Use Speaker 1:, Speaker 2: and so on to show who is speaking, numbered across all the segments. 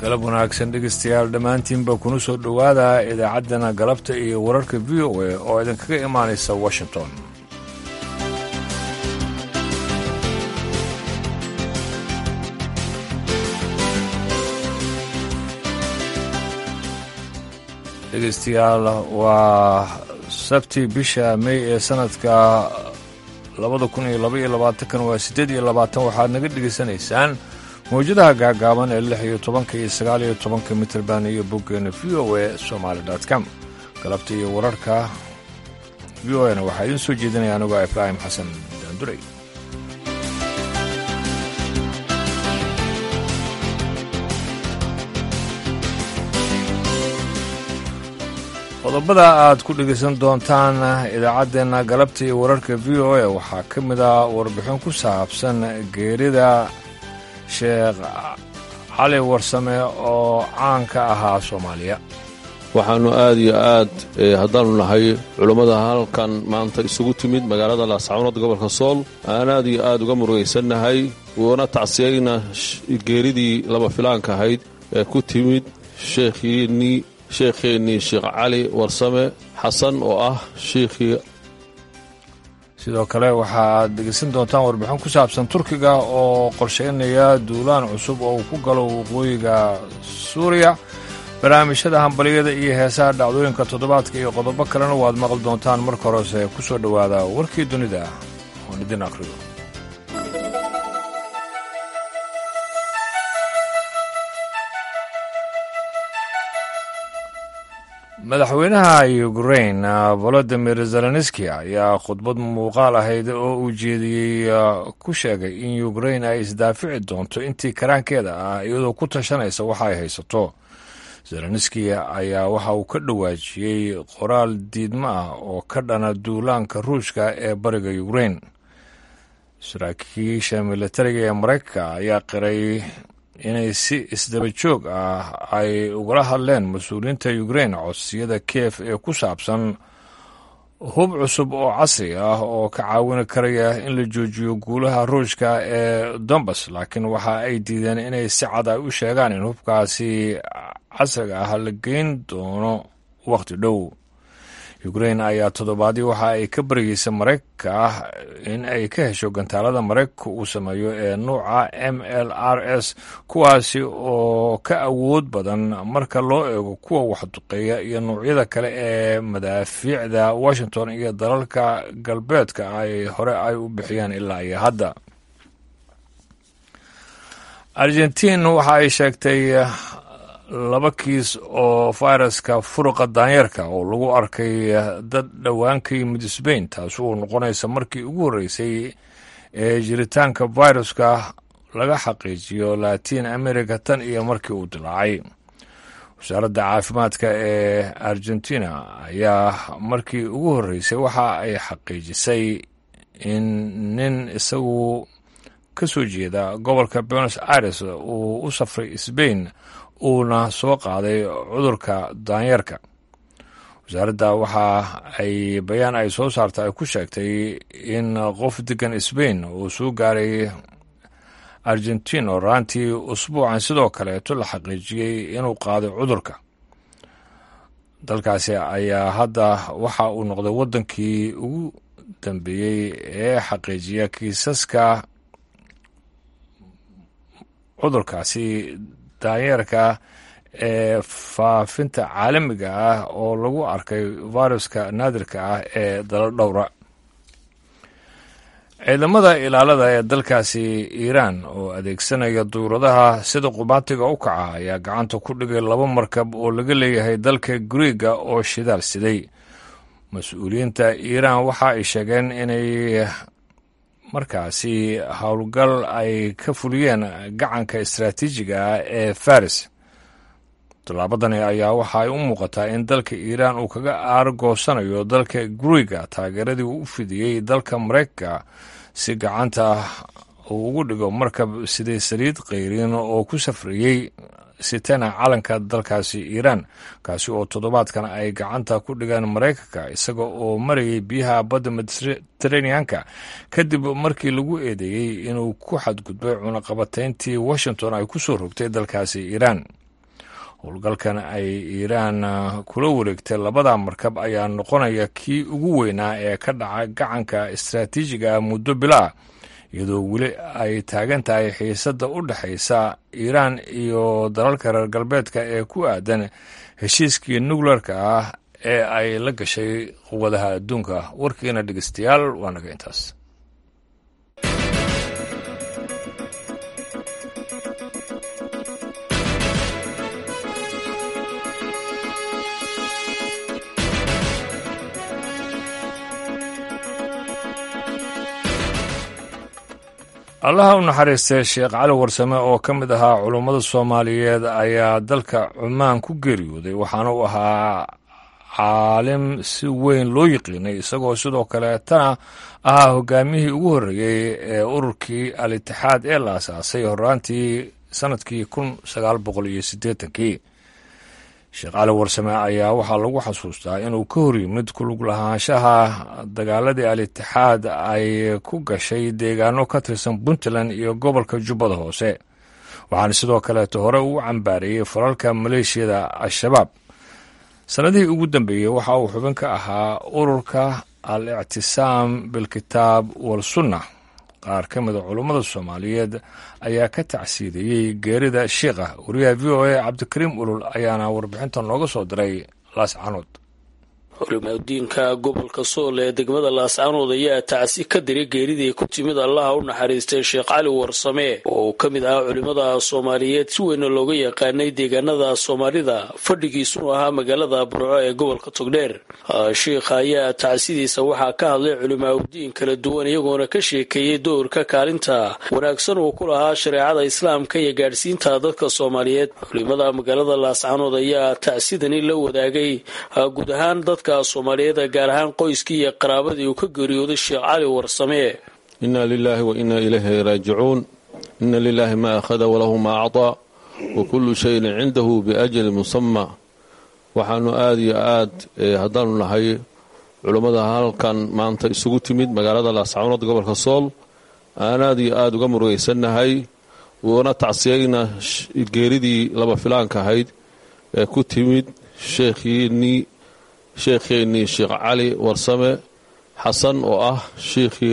Speaker 1: galab wanaagsan dhegaystayaal dhammaantiinba kuna soo dhowaada idaacaddana galabta iyo wararka v o a oo idinkaga imaanaysa washington dhegaystayaal waa sabti bisha may ee sanadka labada kun iyo laba iyo labaatankan waa siddeed iyo labaatan waxaad naga dhegaysanaysaan mawjadaha gaagaaban ee lix iyo tobanka iyo sagaal iyo tobanka mitrband iyo boggeena v o a somaali com galabta iyo wararka v o na waxaa idiin soo jeedinaya anigoo ibraahim xasan daanduray qodobada aad ku dhegaysan doontaan idaacaddeenna galabta iyo wararka v o a waxaa ka mid ah warbixin ku saabsan geerida sheekh cali warsame oo caan ka ahaa soomaaliya
Speaker 2: waxaannu aad iyo aad haddaannu nahay culummada halkan maanta isugu timid magaalada laascaanood gobolka sool aan aad iyo aad uga murugaysannahay uuna tacsiyayna geeridii laba filaanka ahayd ee ku timid sheekhiinnii sheekheennii sheekh cali warsame xasan oo ah shiikhii
Speaker 1: sidoo kale waxa aad dhegaysan doontaan warbixin ku saabsan turkiga oo qorshaynaya duulaan cusub oo uu ku galo waqooyiga suuriya barnaamijyada hambaliyada iyo heesaha dhacdooyinka toddobaadka iyo qodobo kalena waad maqli doontaan marka horese ku soo dhowaada warkii dunida oon idin akhriyo madaxweynaha ukrain volodimir zelenski ayaa khudbad muuqaal ahayd oo uu jeediyey ku sheegay in ukrain ay isdaafici doonto intii karaankeeda ah iyadoo ku tashanaysa waxa ay haysato zelenski ayaa waxa uu ka dhawaajiyey qoraal diidmo ah oo ka dhana duulaanka ruushka ee bariga ukrain saraakiisha militariga ee maraykanka ayaa qiray inay si isdaba joog ah ay ugala hadleen mas-uuliyiinta ukrain codsiyada kiev ee ku saabsan hub cusub oo casri ah oo ka caawin karaya in la joojiyo guulaha ruushka ee dombas laakiin waxa ay diideen inay si cad ay u sheegaan in hubkaasi casriga ah la geyn doono wakhti dhow ukrain ayaa toddobaadii waxa ay ka baryeysa maraykanka ah in ay ka hesho gantaalada maraykanka uu sameeyo ee nuuca m l r s kuwaasi oo ka awood badan marka loo eego kuwa waxduqeeya iyo nuucyada kale ee madaafiicda washington iyo dalalka galbeedka ay hore ay u bixiyaan ilaa iyo hadda argentiin waxa ay sheegtay laba kiis oo fayraska furuqa daanyeerka oo lagu arkay dad dhowaan ka yimid sbain taasi uu noqonaysa markii ugu horreysay ee jiritaanka viruska laga xaqiijiyo latin america tan iyo markii uu dilaacay wasaaradda caafimaadka ee argentina ayaa markii ugu horreysay waxa ay xaqiijisay in nin isagu ka soo jeeda gobolka buenos aires uu u safray sbain uuna soo qaaday cudurka daanyeerka wasaaradda waxa ay bayaan ay soo saarta ay ku sheegtay in qof degan sbain uu soo gaaray argentin oo raantii usbuucan sidoo kaleeto la xaqiijiyey inuu qaaday cudurka dalkaasi ayaa hadda waxa uu noqday waddankii ugu dambeeyey ee xaqiijiya kiisaska cudurkaasi daanyeerka ee faafinta caalamiga ah oo lagu arkay viruska naadirka ah ee dalo dhowra ciidamada ilaalada ee dalkaasi iiraan oo adeegsanaya duuradaha sida qubaatiga u kaca ayaa gacanta ku dhigay laba markab oo laga leeyahay dalka griiga oo shidaal siday mas-uuliyiinta iiraan waxa ay sheegeen inay markaasi howlgal ay ka fuliyeen gacanka istaraatiijiga ah ee faris tallaabadani ayaa waxa ay u muuqataa in dalka iiraan uu kaga aargoosanayo dalka guriga taageeradii uu u fidiyey dalka maraykanka si gacanta uu ugu dhigo markab sidii saliid qayriin oo ku safrayey sitana calanka dalkaasi iiraan kaasi oo toddobaadkan ay gacanta ku dhigaan maraykanka isaga oo marayay biyaha badda mediteraneanka kadib markii lagu eedeeyey inuu ku xadgudbay cunaqabatayntii washington ay ku soo rogtay dalkaasi iiraan howlgalkan ay iiraan kula wareegtay labada markab ayaa noqonaya kii ugu weynaa ee ka dhaca gacanka istaraatiijiga ah muddo bilaa iyadoo weli ay taagan tahay xiisadda u dhexaysa iiraan iyo dalalka reer galbeedka ee ku aadan heshiiskii nukleerka ah ee ay la gashay quwadaha adduunka warkiina dhegeystayaal waa naga intaas allaha u naxariistay sheekh cali warsame oo ka mid ahaa culummada soomaaliyeed ayaa dalka cumaan ku geeriyooday waxaana uu ahaa caalim si weyn loo yiqiinay isagoo sidoo kaleetana ahaa hogaamiyihii ugu horreeyey ee ururkii al itixaad ee la asaasay horaantii sannadkii kun sagaal boqol iyo siddeetankii sheekh cali warsame ayaa waxaa lagu xasuustaa inuu ka hor yimid kulug lahaanshaha dagaaladii al itixaad ay ku gashay deegaano ka tirsan puntland iyo gobolka jubbada hoose waxaana sidoo kaleeto hore uu cambaariyey falalka maleeshiyada al-shabaab sannadihii ugu dambeeyey waxa uu xubin ka ahaa ururka al ictisaam bilkitaab walsunna qaar ka mida culummada soomaaliyeed ayaa ka tacsiidayey geerida shiikha wariyaha v o a cabdikariim ulul ayaana warbixintan nooga soo diray laascanood
Speaker 3: culimadiinka gobolka sool ee degmada laascanood ayaa tacsi ka diray geeridii ku timid allaha u naxariistay sheekh cali warsame oo uu ka mid ahaa culimmada soomaaliyeed si weyna looga yaqaanay deegaanada soomaalida fadhigiisunu ahaa magaalada burco ee gobolka togdheer shiikha ayaa tacsidiisa waxaa ka hadlay culimaauddiin kala duwan iyagoona ka sheekeeyey doorka kaalinta wanaagsan uu ku lahaa shareecada islaamka iyo gaadhsiinta dadka soomaaliyeed culimada magaalada laascanood ayaa tacsidani la wadaagay guud ahaan dadka soomaaliyeed gaar ahaan qoyskii iyo qaraabadii uu ka geeriyooday sheekh cali warsame
Speaker 2: inna lilaahi wa inna ilayhi raajicuun inna lilaahi ma akhada walahu ma acطaa wa kullu shayin cindahu biajali musama waxaanu aada iyo aad haddaanu nahay culummada halkan maanta isugu timid magaalada laascanood gobolka sool aan aad iyo aada uga murugaysannahay uuna tacsiyayna geeridii laba filaanka ahayd ee ku timid sheekhiinii sheekheennii sheekh cali warsame xasan oo ah sheikhii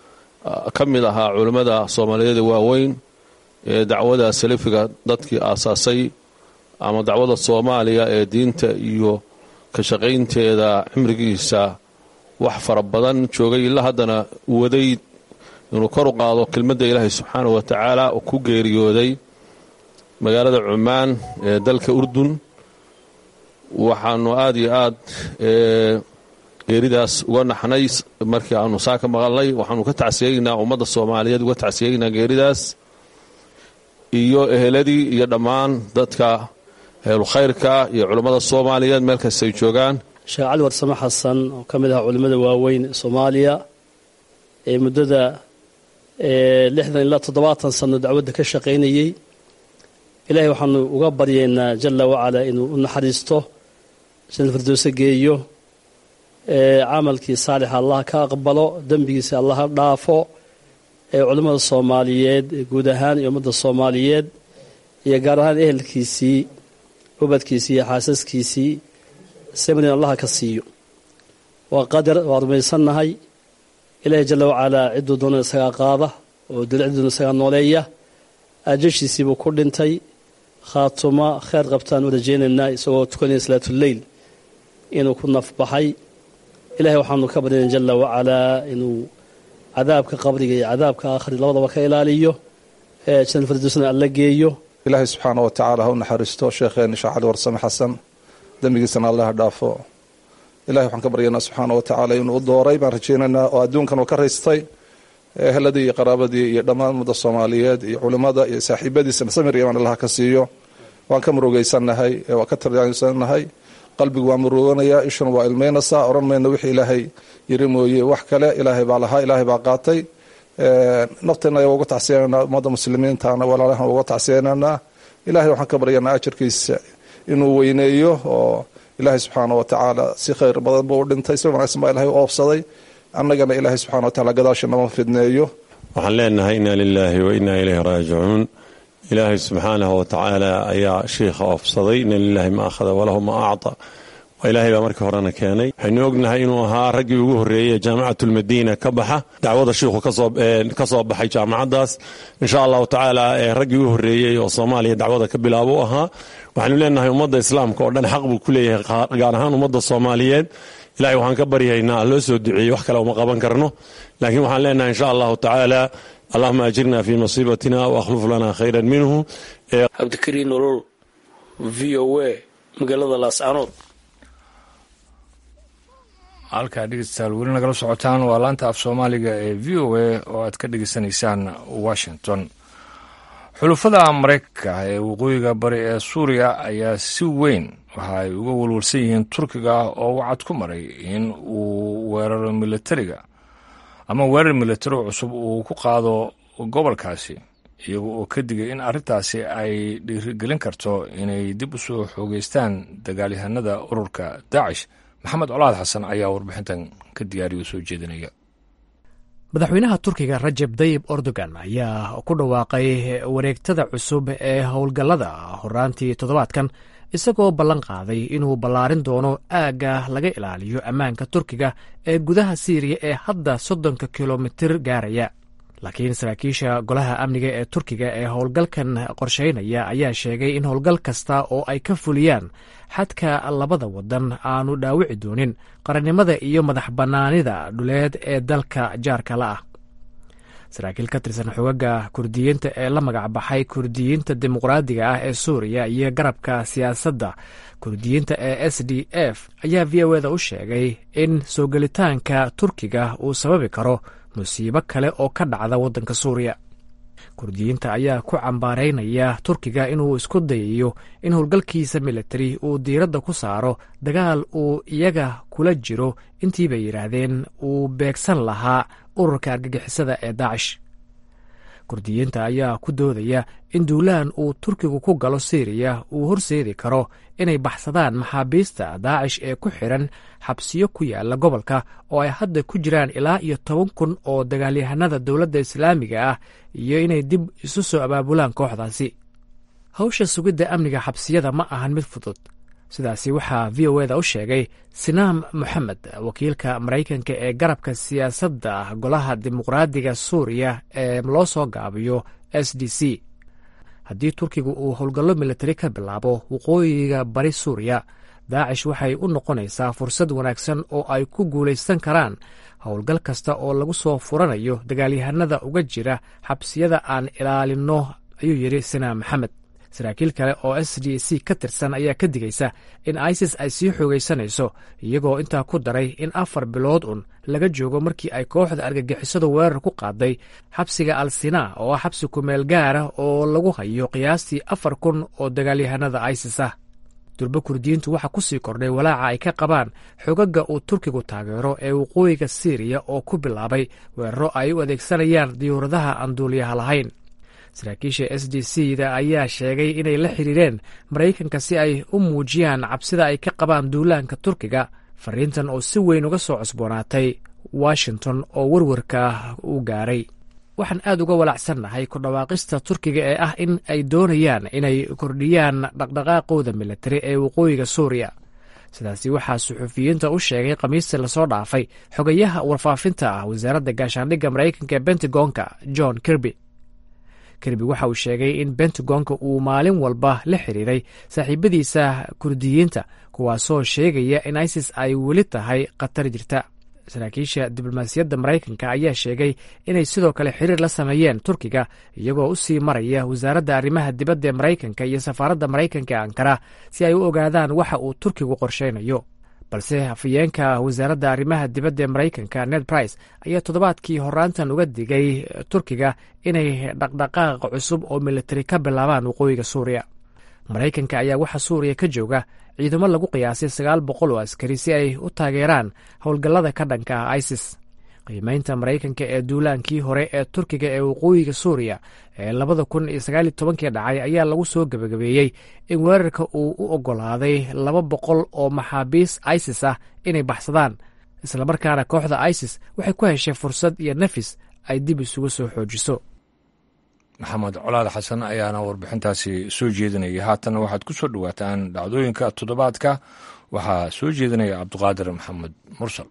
Speaker 2: ka mid ahaa culimmada soomaaliyeed waaweyn ee dacwada salafiga dadkii aasaasay ama dacwada soomaaliya ee diinta iyo ka shaqaynteeda cimrigiisa wax fara badan joogay ilaa haddana waday inuu kor u qaado kelmadda ilaahay subxaanahu wa tacaala oo ku geeriyooday magaalada cumaan ee dalka urdun waxaanu aada iyo aad geeridaas uga naxnay markii aanu saa ka maqalnay waxaanu ka tacsiyeynaa ummadda soomaaliyeed uga tacsiyeynaa geeridaas iyo eheladii iyo dhammaan dadka ehelukhayrka iyo culummada soomaaliyeed meel kastay joogaan
Speaker 4: sheekh cali warsame xasan oo ka mid aha culimmada waaweyn ee soomaaliya ee muddada lixdan ilaa toddobaatan sano dacwadda ka shaqaynayey ilaahay waxaanu uga baryaynaa jalla wacalaa inuu u naxariisto janal firdowse geeyo camalkii saalixa allah ka aqbalo dembigiisa allah ha dhaafo ee culimmada soomaaliyeed guud ahaan iyo ummadda soomaaliyeed iyo gaar ahaan ehelkiisii ubadkiisii iyo xaasaskiisii sabrin allaha ka siiyo waa qadar waa rumaysannahay ilaahay jalla wacalaa cidduu doona isagaa qaada oo dilciduna isagaa nooleeya aajashiisiibuu ku dhintay khaatuma kheyr qabtaan u rajaynaynaa isagoo tukanaya salaatuleyl inuu ku nafbaxay ilahay waxaanu ka baryana jalla wacalaa inuu cadaabka qabriga iyo cadaabka aakhri labadaba ka ilaaliyo ee janal firdowsna alla geeyo
Speaker 5: ilaahay subxaana wa tacaala ha u naxariisto sheekheeni sheekh cali warsame xasan dembigiisana allaha dhaafo ilahay waxaan ka baryanaa subxaana wa tacaala inuu u dooray baan rajaynaynaa oo adduunkan uu ka raystay eheladii iyo qaraabadii iyo dhammaan ummadda soomaaliyeed iyo culimmada iyo saaxiibadiisana samir imaan allaha ka siiyo waan ka murugaysannahay waan ka tarsannahay qalbigu waa muruganayaa ishuna waa ilmaynaysaa odhan mayna wixii ilaahay yiri mooye wax kale ilaahay baa lahaa ilaahay baa qaatay nafteenna uga tacsiyananaa ummadda muslimiintana walaalahan uga tacsiyananaa ilahay waxaan ka baryanaa ajarkiisa inuu weyneeyo oo ilaahay subxaana wa tacaala si khayr badan buu u dhintay si wanaagsan baa ilahay u oobsaday annagana ilaahay subxana wa tacala gadaasha nama fidneeyo
Speaker 6: waxaan leenahay inna lilaahi wa innaa ilayhi raajicuun ilaahay subxaanahu wa tacaala ayaa shiikha oofsaday ina lilaahi ma akhada walahu ma acta waa ilaahay baa markii horena keenay waxaynu ognahay inuu ahaa raggii ugu horreeyey ee jaamicatulmadiina ka baxa dacwada shiikhu ka soo baxay jaamacaddaas insha allahu tacaala raggii ugu horreeyey oo soomaaliya dacwada ka bilaabo u ahaa waxaynu leenahay ummadda islaamka oo dhan xaq buu ku leeyahay gaar ahaan ummadda soomaaliyeed ilahay waxaan ka baryaynaa loo soo duceeyey wax kale uma qaban karno laakiin waxaan leenahay insha allahu tacaala allahuma ajirna fii masiibatina waakhluf lana khayran minhu
Speaker 3: cabdikariin nolol v o a magaalada laascanood
Speaker 1: halkaa dhegeystayaal weli nagala socotaan waa laanta af soomaaliga ee v o a oo aad ka dhegeysanaysaan washington xulufada maraykanka ee waqooyiga bari ee suuriya ayaa si weyn waxa ay uga walwalsan yihiin turkiga oo wacad ku maray in uu weeraro militariga ama weerar militari cusub uu ku qaado gobolkaasi iyaga oo ka digay in arrintaasi ay dhiirigelin karto inay dib u soo xoogeystaan dagaalyahanada ururka daacish maxamed colaad xasan ayaa warbixintan ka diyaariyo soo jeedinaya
Speaker 7: madaxweynaha turkiga rajeb dayib erdogan ayaa ku dhawaaqay wareegtada cusub ee howlgallada horaantii toddobaadkan isagoo ballan qaaday inuu ballaarin doono aagga laga ilaaliyo ammaanka turkiga ee gudaha siiriya ee hadda soddonka kilomitir gaaraya laakiin saraakiisha golaha amniga ee turkiga ee howlgalkan qorsheynaya ayaa sheegay in howlgal kasta oo ay ka fuliyaan xadka labada wadan aanu dhaawici doonin qarannimada iyo madax bannaanida dhuleed ee dalka jaarka la ah saraakiil ka tirsan xogaga kurdiyiinta ee la magac baxay kurdiyiinta dimuqraadiga ah ee suuriya iyo garabka siyaasadda kurdiyiinta ee s d f ayaa v o eda u sheegay in soo gelitaanka turkiga uu sababi karo musiibo kale oo ka dhacda waddanka suuriya kurdiyiinta ayaa ku cambaaraynaya turkiga inuu isku dayayo in howlgalkiisa militari uu diiradda ku saaro dagaal uu iyaga kula jiro intii bay yidhaahdeen uu beegsan lahaa ururka argagixisada ee daacish kurdiyiinta ayaa ku doodaya in duulaan uu turkigu ku galo siiriya uu horseedi karo inay baxsadaan maxaabiista daacish ee ku xidhan xabsiyo ku yaala gobolka oo ay hadda ku jiraan ilaa iyo toban kun oo dagaalyahanada dowladda islaamiga ah iyo inay dib isu soo abaabulaan kooxdaasi hawsha sugidda amniga xabsiyada ma ahan mid fudud sidaasi waxaa v o eda u sheegay sinaam moxamed wakiilka maraykanka ee garabka siyaasadda golaha dimuqraadiga suuriya ee loo soo gaabiyo s d c haddii turkigu uu howlgallo militari ka bilaabo waqooyiga bari suuriya daacish waxay u noqonaysaa fursad wanaagsan oo ay ku guulaysan karaan howlgal kasta oo lagu soo furanayo dagaalyahanada uga jira xabsiyada aan ilaalinno ayuu yidhi sinaam maxamed saraakiil kale oo s d c ka tirsan ayaa ka digaysa in isis ay sii xoogaysanayso iyagoo intaa ku daray in afar bilood un laga joogo markii ay kooxda argagixisadu weerar ku qaaday xabsiga al sinaa oo ah xabsi kumeel gaara oo lagu hayo qiyaastii afar kun oo dagaalyahanada isis ah durbo kurdiyiintu waxaa ku sii kordhay walaaca ay ka qabaan xogaga uu turkigu taageero ee waqooyiga siiriya oo ku bilaabay weeraro ay u adeegsanayaan diyuuradaha aan duuliyaha lahayn saraakiisha s d c da ayaa sheegay inay la xiriireen maraykanka si ay u muujiyaan cabsida ay ka qabaan duulaanka turkiga fariintan oo si weyn uga soo cusboonaatay washington oo warwarka u gaaray waxaan aad uga walacsannahay ku dhawaaqista turkiga ee ah in ay doonayaan inay kordhiyaan dhaqdhaqaaqooda militari ee waqooyiga suuriya sidaasi waxaa suxufiyiinta u sheegay khamiista lasoo dhaafay xogayaha warfaafinta ah wasaaradda gaashaandhigga maraykanka ee bentagonka john kirby kirby waxa uu sheegay in bentagonka uu maalin walba la xiriiray saaxiibadiisa kurdiyiinta kuwaasoo sheegaya in isis ay weli tahay khatar jirta saraakiisha diblomaasiyadda maraykanka ayaa sheegay inay sidoo kale xiriir la sameeyeen turkiga iyagoo u sii maraya wasaaradda arrimaha dibadda ee maraykanka iyo safaaradda maraykanka ee ankara si ay u ogaadaan waxa uu turkigu qorsheynayo balse hafayeenka wasaaradda arrimaha dibadda ee maraykanka ned brice ayaa toddobaadkii horaantan uga digay turkiga inay dhaqdhaqaaq cusub oo militari ka bilaabaan waqooyiga suuriya maraykanka ayaa waxaa suuriya ka jooga ciidamo lagu qiyaasay sagaal boqol oo askari si ay u taageeraan howlgallada ka dhanka ah isis qiimeynta maraykanka ee duulaankii hore ee turkiga ee waqooyiga suuriya ee labada kun iyo sagaaliyo tobankii dhacay ayaa lagu soo gebagabeeyey in weerarka uu u oggolaaday laba boqol oo maxaabiis isis ah inay baxsadaan islamarkaana kooxda isis waxay ku heshay fursad iyo nafis ay dib isugu soo xoojiso
Speaker 1: maxamed colaad xasan ayaana warbixintaasi soo jeedinaya haatanna waxaad ku soo dhowaataan dhacdooyinka toddobaadka waxaa soo jeedinaya cabduqaadir maxamed mursal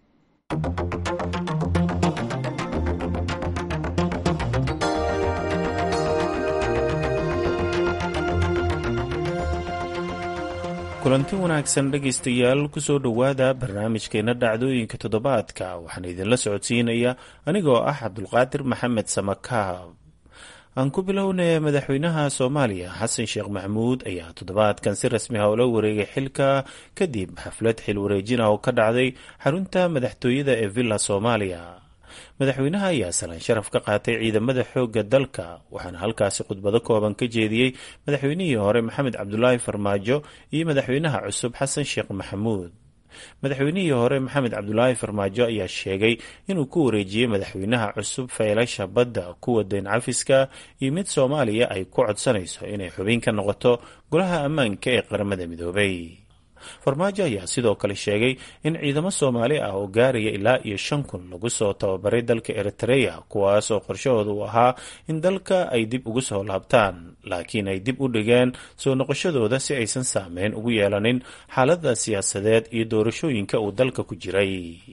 Speaker 8: kulanti wanaagsan dhegaystayaal kusoo dhowaada barnaamijkeena dhacdooyinka toddobaadka waxaan idinla socodsiinaya anigoo ah cabdulqaadir maxamed samakaab aan ku bilownay madaxweynaha soomaaliya xasan sheekh maxamuud ayaa toddobaadkan si rasmi ah ula wareegay xilka kadib xaflad xil wareejin ah oo ka dhacday xarunta madaxtooyada ee villa soomaaliya madaxweynaha ayaa salaan sharaf ka qaatay ciidamada xoogga dalka waxaana halkaasi khudbado kooban ka jeediyey madaxweynihii hore maxamed cabdulaahi farmaajo iyo madaxweynaha cusub xasan sheekh maxamuud madaxweynihii hore maxamed cabdulaahi farmaajo ayaa sheegay inuu ku wareejiyey madaxweynaha cusub faylasha badda kuwa dayn cafiska iyo mid soomaaliya ay ku codsanayso inay xubin ka noqoto golaha ammaanka ee qaramada midoobay farmaajo ayaa sidoo kale sheegay in ciidamo soomaali ah oo gaaraya ilaa iyo shan kun lagu soo tababaray dalka eritreya kuwaas oo qorshahooda uu ahaa in dalka ay dib ugu soo laabtaan laakiin ay dib u dhigeen soo noqoshadooda si aysan saameyn ugu yeelanin xaalada siyaasadeed iyo doorashooyinka uu dalka ku jiray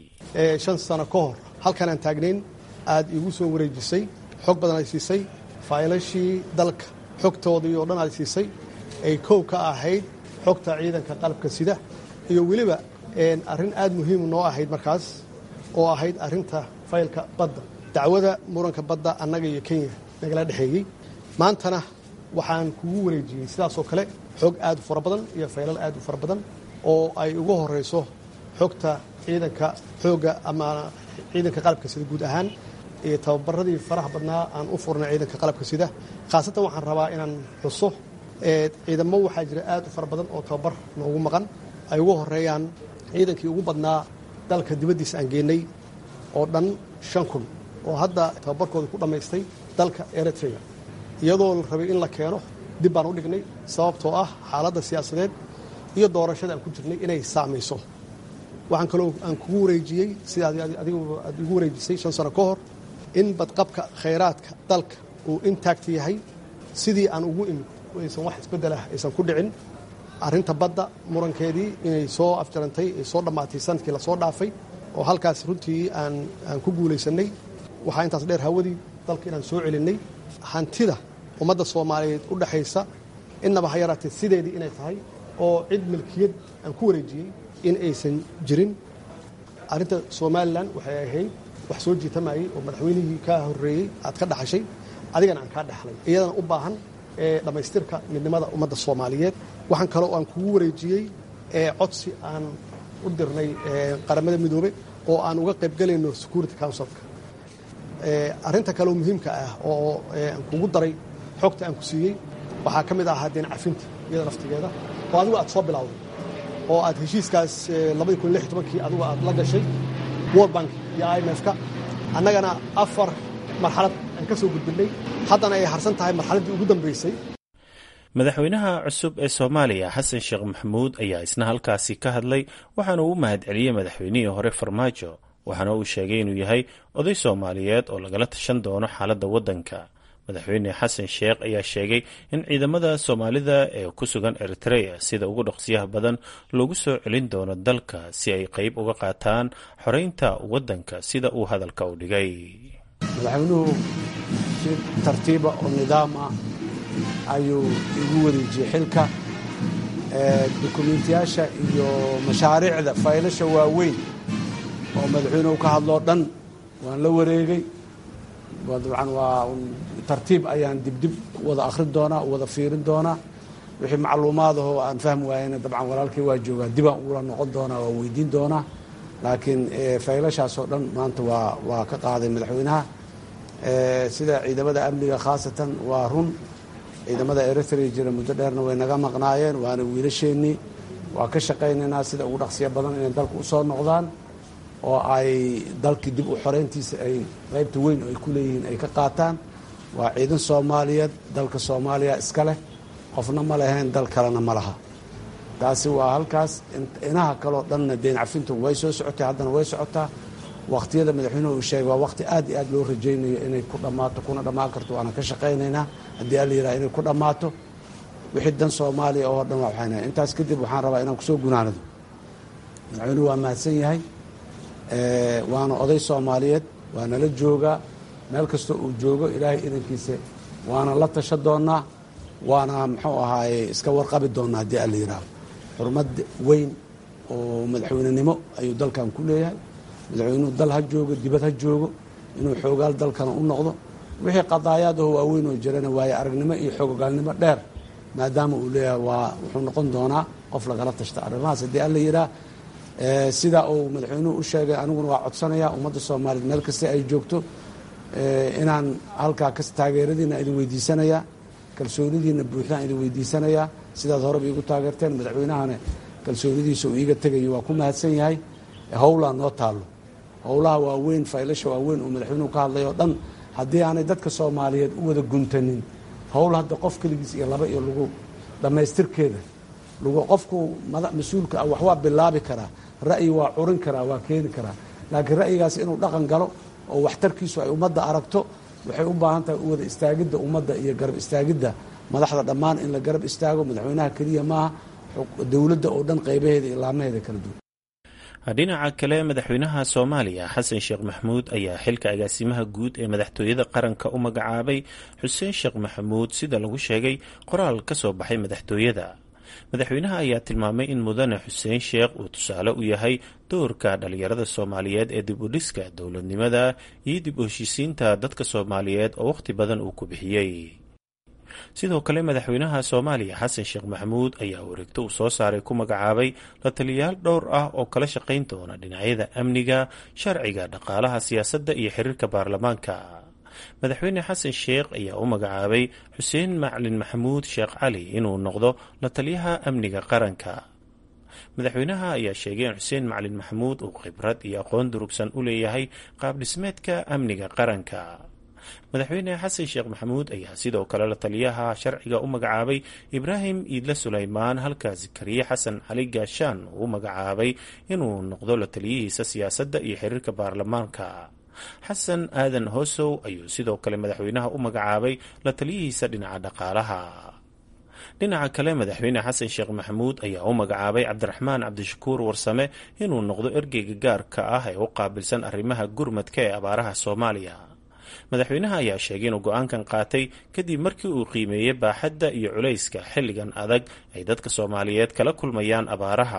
Speaker 9: shan sano ka hor halkan aan taagnayn aad iigu soo wareejisay xog badan ay siisay faylashii dalka xogtoodii oo dhan aad siisay ay kow ka ahayd xogta ciidanka qalabka sida iyo weliba arrin aad muhiimu noo ahayd markaas oo ahayd arrinta faylka badda dacwada muranka badda annaga iyo kenya nagala dhexeeyey maantana waxaan kugu wareejiyey sidaasoo kale xog aad u fara badan iyo faylal aad u fara badan oo ay ugu horayso xogta ciidanka xoogga ama ciidanka qalabka sida guud ahaan iyo tababaradii faraha badnaa aan u furnay ciidanka qalabka sida khaasatan waxaan rabaa inaan xuso ciidamo waxaa jira aad u fara badan oo tababar noogu maqan ay ugu horeeyaan ciidankii ugu badnaa dalka dibaddiisa aan geenay oo dhan shan kun oo hadda tababarkooda ku dhammaystay dalka eritrea iyadoo la rabay in la keeno dib baan u dhignay sababtoo ah xaaladda siyaasadeed iyo doorashada aan ku jirnay inay saamayso waxaan kaloo aan kugu wareejiyey sida adigu aad igu wareejisay shan sano ka hor in badqabka khayraadka dalka uu intact yahay sidii aan ugu imid aysan wax isbeddelah aysan ku dhicin arrinta badda murankeedii inay soo afjarantay ay soo dhammaatay sanadkii lasoo dhaafay oo halkaas runtii aan aan ku guulaysannay waxaa intaas dheer hawadii dalka inaan soo celinnay hantida ummadda soomaaliyeed u dhexaysa innaba ha yaraatee sideedii inay tahay oo cid milkiyad aan ku wareejiyey in aysan jirin arrinta somalilan waxay ahayd wax soo jiitamayey oo madaxweynihii kaa horreeyey aad ka dhaxashay adigana aan kaa dhexlay iyadana u baahan ee dhammaystirka midnimada ummadda soomaaliyeed waxaan kaloo aan kugu wareejiyey ee codsi aan u dirnay qaramada midoobe oo aan uga qaybgelayno security councilka arrinta kaleoo muhiimka ah oo aan kugu daray xogta aan ku siiyey waxaa ka mid ahaa deen cafinta iyada naftigeeda oo adigu aad soo bilowday oo aad heshiiskaas labadii kun lix tobankii adigu aad la gashay world bank iyo i m f ka annagana afar marxalad aan ka soo gudbinnay haddana ay harsan tahay marxaladdii ugu dambaysay
Speaker 8: madaxweynaha cusub ee soomaaliya xasan sheekh maxamuud ayaa isna halkaasi ka hadlay waxaana uu u mahadceliyey madaxweynihii hore farmaajo waxaana uu sheegay inuu yahay oday soomaaliyeed oo lagala tashan doono xaaladda waddanka madaxweyne xasan sheekh ayaa sheegay in ciidamada soomaalida ee ku sugan eritrea sida ugu dhaqsiyaha badan loogu soo celin doono dalka si ay qeyb uga qaataan xoreynta waddanka sida uu hadalka u dhigay
Speaker 10: madaxweynuhu si tartiiba oo nidaam ah ayuu igu wareejiyey xilka dukumiintiyaasha iyo mashaariicda faylasha waaweyn oo madaxweynuhu ka hadloo dhan waan la wareegay dabcan waa tartiib ayaan dibdib wada akhrin doonaa wada fiirin doonaa wixii macluumaadahoo aan fahmi waayena dabcan walaalkii waa joogaa dibaan ula noqon doonaa waa weydiin doonaa laakiin faylashaasoo dhan maanta waa waa ka qaaday madaxweynaha sida ciidamada amniga khaasatan waa run ciidamada eritrea jira muddo dheerna way naga maqnaayeen waana wiilasheennii waa ka shaqaynaynaa sida ugu dhaqsiya badan inay dalka usoo noqdaan oo ay dalkii dib u xoreyntiisa ay qaybta weyn oo ay ku leeyihiin ay ka qaataan waa ciidan soomaaliyeed dalka soomaaliya iska leh qofna ma lahayn dal kalena ma laha taasi waa halkaas inaha kaleo dhanna deen cafintu way soo socotay haddana way socotaa waqtiyada madaxweynuhu uu sheegay waa waqti aad iyo aad loo rajaynayo inay ku dhammaato kuna dhammaan karto waana ka shaqaynaynaa haddii alla yidhaha inay ku dhammaato wixii dan soomaaliya oo dhan waa waxayna intaas kadib waxaan rabaa inaan kusoo gunaanado madaxweynuhu waa mahadsan yahay waana oday soomaaliyeed waa nala joogaa meel kastoo uu joogo ilaahay idankiisa waana la tasha doonnaa waana muxuu ahaaye iska warqabi doonnaa haddii alla yidhaaho xurmad weyn oo madaxweynenimo ayuu dalkan ku leeyahay madaxweynuhu dal ha joogo dibad ha joogo inuu xoogaal dalkana u noqdo wixii qadaayaad oo waaweyn oo jirana waaye aragnimo iyo xoogaalnimo dheer maadaama uu leeyahay waa wuxuu noqon doonaa qof lagala tashta arrimahaas haddii alla yidhaah sidaa uu madaxweynuhu u sheegay aniguna waa codsanayaa ummadda soomaaliyeed meel kasta ay joogto inaan halkaa kas taageeradiina idin weydiisanayaa kalsoonidiina buuxdaan idin weydiisanayaa sidaad horeba iigu taageerteen madaxweynahana kalsoonidiisa uu iiga tegayo waa ku mahadsan yahay howlaa noo taallo howlaha waaweyn faylasha waaweyn oo madaxweynuhu ka hadlay oo dhan haddii aanay dadka soomaaliyeed u wada guntanin howl hadda qof keligiis iyo laba iyo lagu dhammaystirkeeda lagu qofku mas-uulka ah wax waa bilaabi karaa ra'yi waa curin karaa waa keeni karaa laakiin ra'yigaas inuu dhaqan galo oo waxtarkiisu ay ummadda aragto waxay u baahan tahay u wada istaagidda ummadda iyo garab istaagidda madaxda dhammaan in la garab istaago madaxweynaha keliya maaha dowladda oo dhan qaybaheeda iyo laamaheeda kala duwan
Speaker 8: dhinaca kale madaxweynaha soomaaliya xasan sheekh maxamuud ayaa xilka agaasimaha guud ee madaxtooyada qaranka u magacaabay xuseen sheekh maxamuud sida lagu sheegay qoraal ka soo baxay madaxtooyada madaxweynaha ayaa tilmaamay in mudane xuseen sheekh uu tusaale u yahay doorka dhalinyarada soomaaliyeed ee dib u dhiska dowladnimada iyo dib u heshiisiinta dadka soomaaliyeed oo wakhti badan uu ku bixiyey sidoo kale madaxweynaha soomaaliya xasan sheekh maxamuud ayaa wareegto uu soo saaray ku magacaabay la taliyayaal dhowr ah oo kala shaqayn doona dhinacyada amniga sharciga dhaqaalaha siyaasadda iyo xiriirka baarlamaanka madaxweyne xasan sheekh ayaa u magacaabay xuseen maclin maxamuud sheekh cali inuu noqdo la taliyaha amniga qaranka madaxweynaha ayaa sheegay in xuseen maclin maxamuud uu khibrad iyo aqoon durugsan u leeyahay qaab dhismeedka amniga qaranka madaxweyne xasan sheekh maxamuud ayaa sidoo kale la taliyaha sharciga u magacaabay ibraahim iidle sulaymaan halka zakariye xasan cali gaashaan uu u magacaabay inuu noqdo la taliyihiisa siyaasadda iyo xiriirka baarlamaanka xasan aadan hoosow ayuu sidoo kale madaxweynaha u magacaabay la taliyihiisa dhinaca dhaqaalaha dhinaca kale madaxweyne xasan sheekh maxamuud ayaa u magacaabay cabdiraxmaan cabdishakuur warsame inuu noqdo ergeyga gaarka ah ee u qaabilsan arrimaha gurmadka ee abaaraha soomaaliya madaxweynaha ayaa sheegay inuu go-aankan qaatay kadib markii uu qiimeeyey baaxadda iyo culayska xilligan adag ay dadka soomaaliyeed kala kulmayaan abaaraha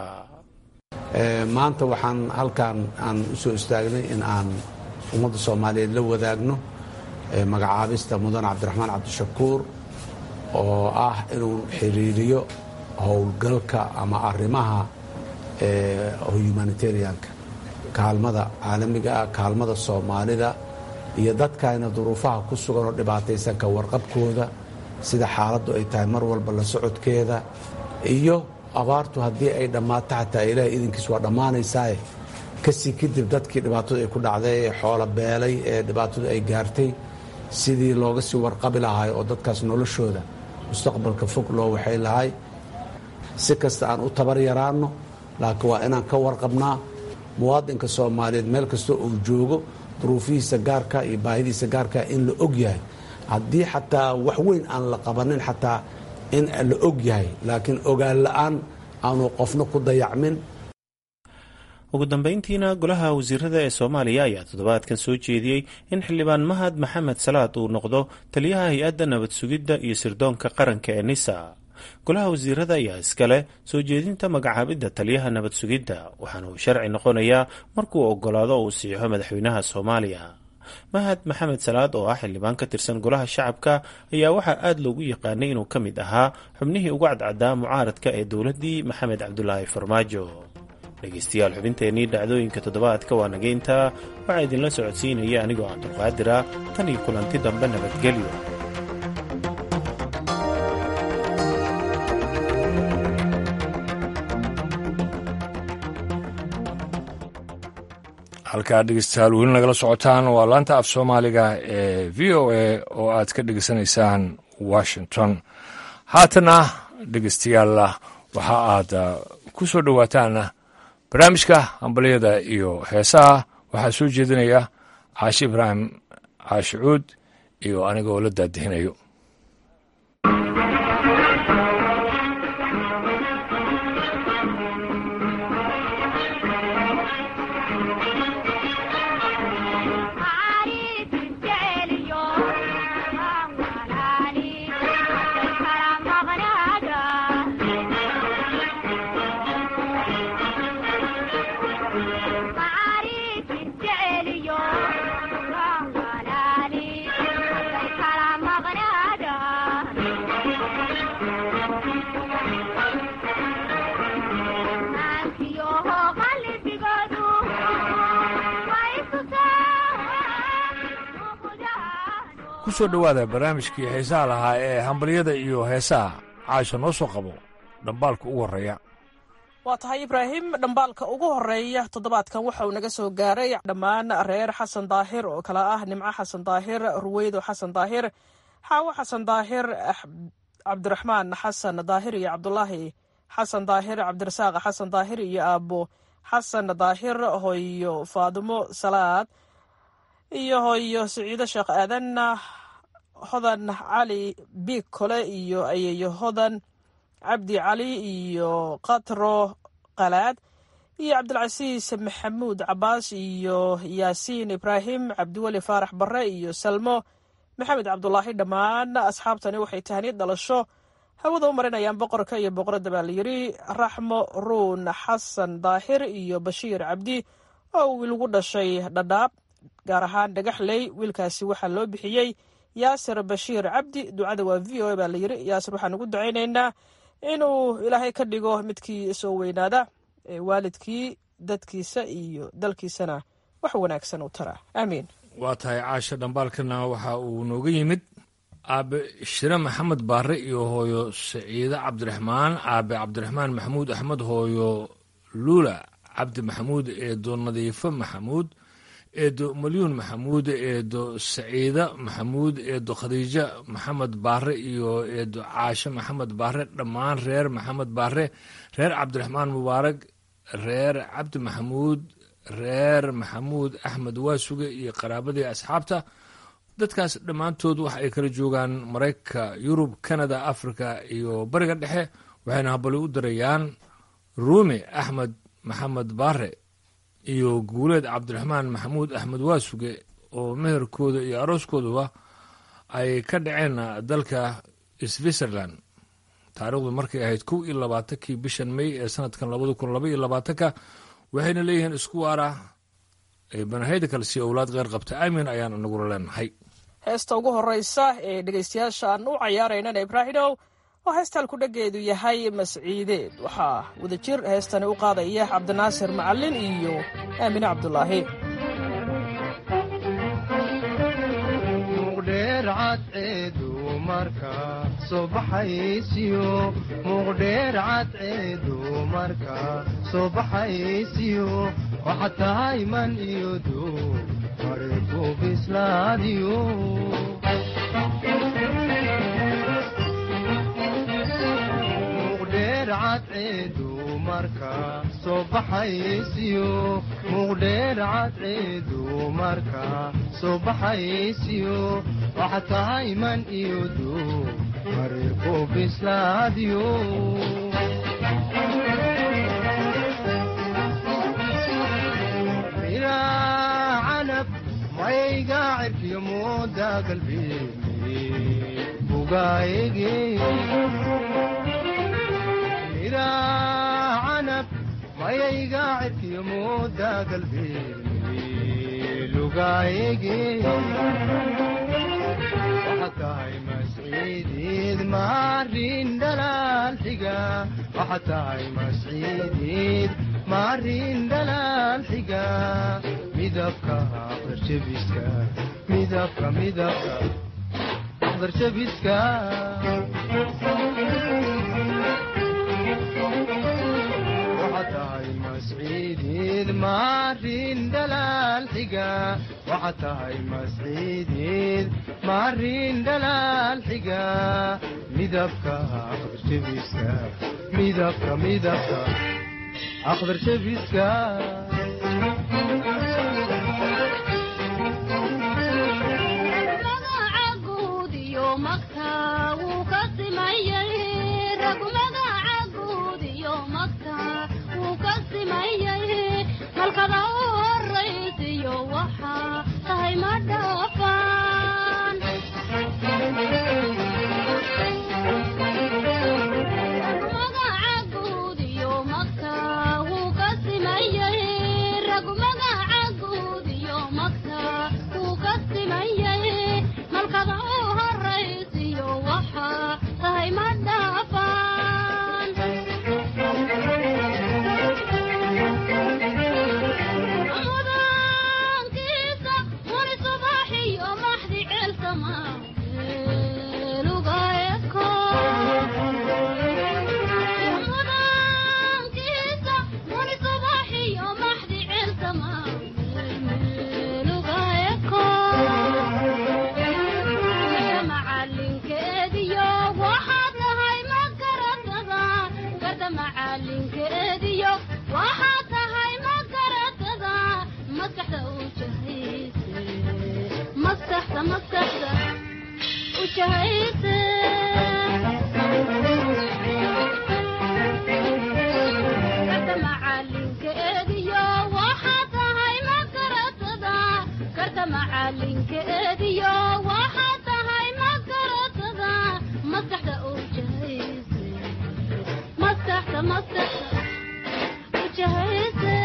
Speaker 10: maanta waxaan halkan aan u soo istaagnay in aan ummadda soomaaliyeed la wadaagno magacaabista mudan cabdiraxmaan cabdishakuur oo ah inuu xiriiriyo howlgalka ama arrimaha humanitarianka kaalmada caalamiga ah kaalmada soomaalida iyo dadkayna duruufaha ku sugan oo dhibaataysan ka warqabkooda sida xaaladdu ay tahay mar walba la socodkeeda iyo abaartu haddii ay dhammaato xataa ilaahay idinkiis waa dhammaanaysaaye kasii kadib dadkii dhibaatadu ay ku dhacday ee xoolo beelay ee dhibaatadu ay gaartay sidii looga sii warqabi lahay oo dadkaas noloshooda mustaqbalka fog loo waxay lahay si kasta aan u tabar yaraanno laakiin waa inaan ka warqabnaa muwaadinka soomaaliyeed meel kasta uu joogo duruufihiisa gaarka iyo baahidiisa gaarka in la og yahay haddii xataa wax weyn aan la qabanin xataa in la og yahay laakiin ogaan la-aan aanu qofna ku dayacmin
Speaker 8: ugu dambeyntiina golaha wasiirada ee soomaaliya ayaa toddobaadkan soo jeediyey in xildhibaan mahad maxamed salaad uu noqdo taliyaha hay-adda nabad sugidda iyo sirdoonka qaranka ee nisa golaha wasiirada ayaa iskale soo jeedinta magacaabidda taliyaha nabad sugidda waxaana uu sharci noqonayaa markuu ogolaado uu siixo madaxweynaha soomaaliya mahad maxamed salaad oo ah xildhibaan ka tirsan golaha shacabka ayaa waxaa aada loogu yaqaanay inuu ka mid ahaa xubnihii ugu cadcaddaa mucaaradka ee dowladdii maxamed cabdulaahi farmaajo dhegeystayaal xubinteennii dhacdooyinka toddobaadka waa nageyntaa waxaa idinla socodsiinaya anigoo cabdulqaadira tan iyo kulanti dambe nabadgelyo
Speaker 1: halkaa dhegeystayaal weli nagala socotaan waa laanta af soomaaliga ee v o a oo aad ka dhegeysanaysaan washington haatana dhegeystayaal waxa aad ku soo dhowaataan barnaamijka hambalyada iyo heesaha waxaa soo jeedinaya caashi ibraahim caashi cuud iyo anigoo la daadihinayo kusoo dhowaada barnaamijkii xiisaha lahaa ee hambalyada iyo heesaha caasha noo soo qabo dhambaalka ugu horreeya
Speaker 11: waa tahay ibraahim dhambaalka ugu horeeya toddobaadkan waxa uu naga soo gaaray dhammaan reer xasan daahir oo kale ah nimco xasan daahir ruweydo xasan daahir xaawo xasan daahir cabdiraxmaan xasan daahir iyo cabdulaahi xasan daahir cabdirasaaq xasan daahir iyo aabo xasan daahir hoyo faadimo salaad iyo hoyo siciido sheekh aadan hodan cali biig kole iyo ayeeyo hodan cabdi cali iyo katro qalaad iyo cabdilcasiis maxamuud cabaas iyo yaasiin ibraahim cabdiweli faarax bare iyo salmo maxamed cabdulaahi dhammaan asxaabtani waxay tahniid dhalasho hawada u marinayaan boqorka iyo boqoradda baa layidhi raxmo ruun xasan daahir iyo bashiir cabdi oo wiilgu dhashay dhadhaab gaar ahaan dhagaxley wiilkaasi waxaa loo bixiyey yaasir bashiir cabdi ducada waa v o a baa layidhi yaasir waxaan ugu ducaynaynaa inuu ilaahay ka dhigo midkii soo weynaada ee waalidkii dadkiisa iyo dalkiisana wax wanaagsan u tara aamiin
Speaker 1: waa tahay caasha dhambaalkana waxa uu nooga yimid aabe shire maxamed baare iyo hooyo saciide cabdiraxmaan aabe cabdiraxmaan maxamuud axmed hooyo luula cabdi maxamuud eedo nadiifo maxamuud eedo malyuun maxamuud eedo saciida maxamuud eedo khadiijo maxamed baare iyo eedo caashe maxamed baare dhammaan reer maxamed baare reer cabdiraxmaan mubaarag reer cabdi maxamuud reer maxamuud axmed waasuge iyo qaraabadii asxaabta dadkaas dhammaantood waxa ay kala joogaan maraykanka yurub kanada africa iyo bariga dhexe waxayna habali u dirayaan ruumi axmed maxamed baare iyo guuleed cabdiraxmaan maxamuud axmed waasuge oo meherkooda iyo arooskooduba ay ka dhaceen dalka switzerland taariikhdu markay ahayd kow iyo labaatankii bishan may ee sanadkan labada kun laba iyo labaatanka waxayna leeyihiin isku waara banahayda kale si owlaad qeyr qabta aamin ayaan inagula leenahay
Speaker 11: heesta ugu horeysa ee dhegaystayaasha aan u cayaaraynana ibraahimow oo heestaan ku dhageedu yahay masciideed waxaa wadajir heestani u qaadaya cabdinaasir macalin iyo aamine cabdulaahi
Speaker 12: muqdheer cadceedu marka soo baxaysiyo waxa tahay man iyo duu mariku bislaadiyo muqdheer cadceedu marka soo baxaysiyo muqdheer cadceedu marka soo baxaysiyo waxa tahay man iyo duu mariku bislaadiyo miraa canab mayga cirkiyo mooda galbeeni bugaayege miraa canab mayayga cirkiyo mooda galbeeni lugaayege waxa tahay masciideed maarin dhalaal xiga waxa tahay masciideed maarin dhalaal xiga midabka aqdarjabiska midabka midabka aqdarjabiska waxa tahay masciideed maarin dhalaal xiga waxa tahay masciideed maarin dhalaal xiga midabka aqdarjabiska midabka midabka aqdarjabiska
Speaker 13: macalinkeediyo waxaa tahay magaratada maskaxda u jahayse maskaxda maskaxda u jahayse karta macalinkeediyo waxaa tahay magaratada karta macalinkeediyo waxaa tahay magaratada maskaxda u jahayse maskaxda maskaxda u jahayse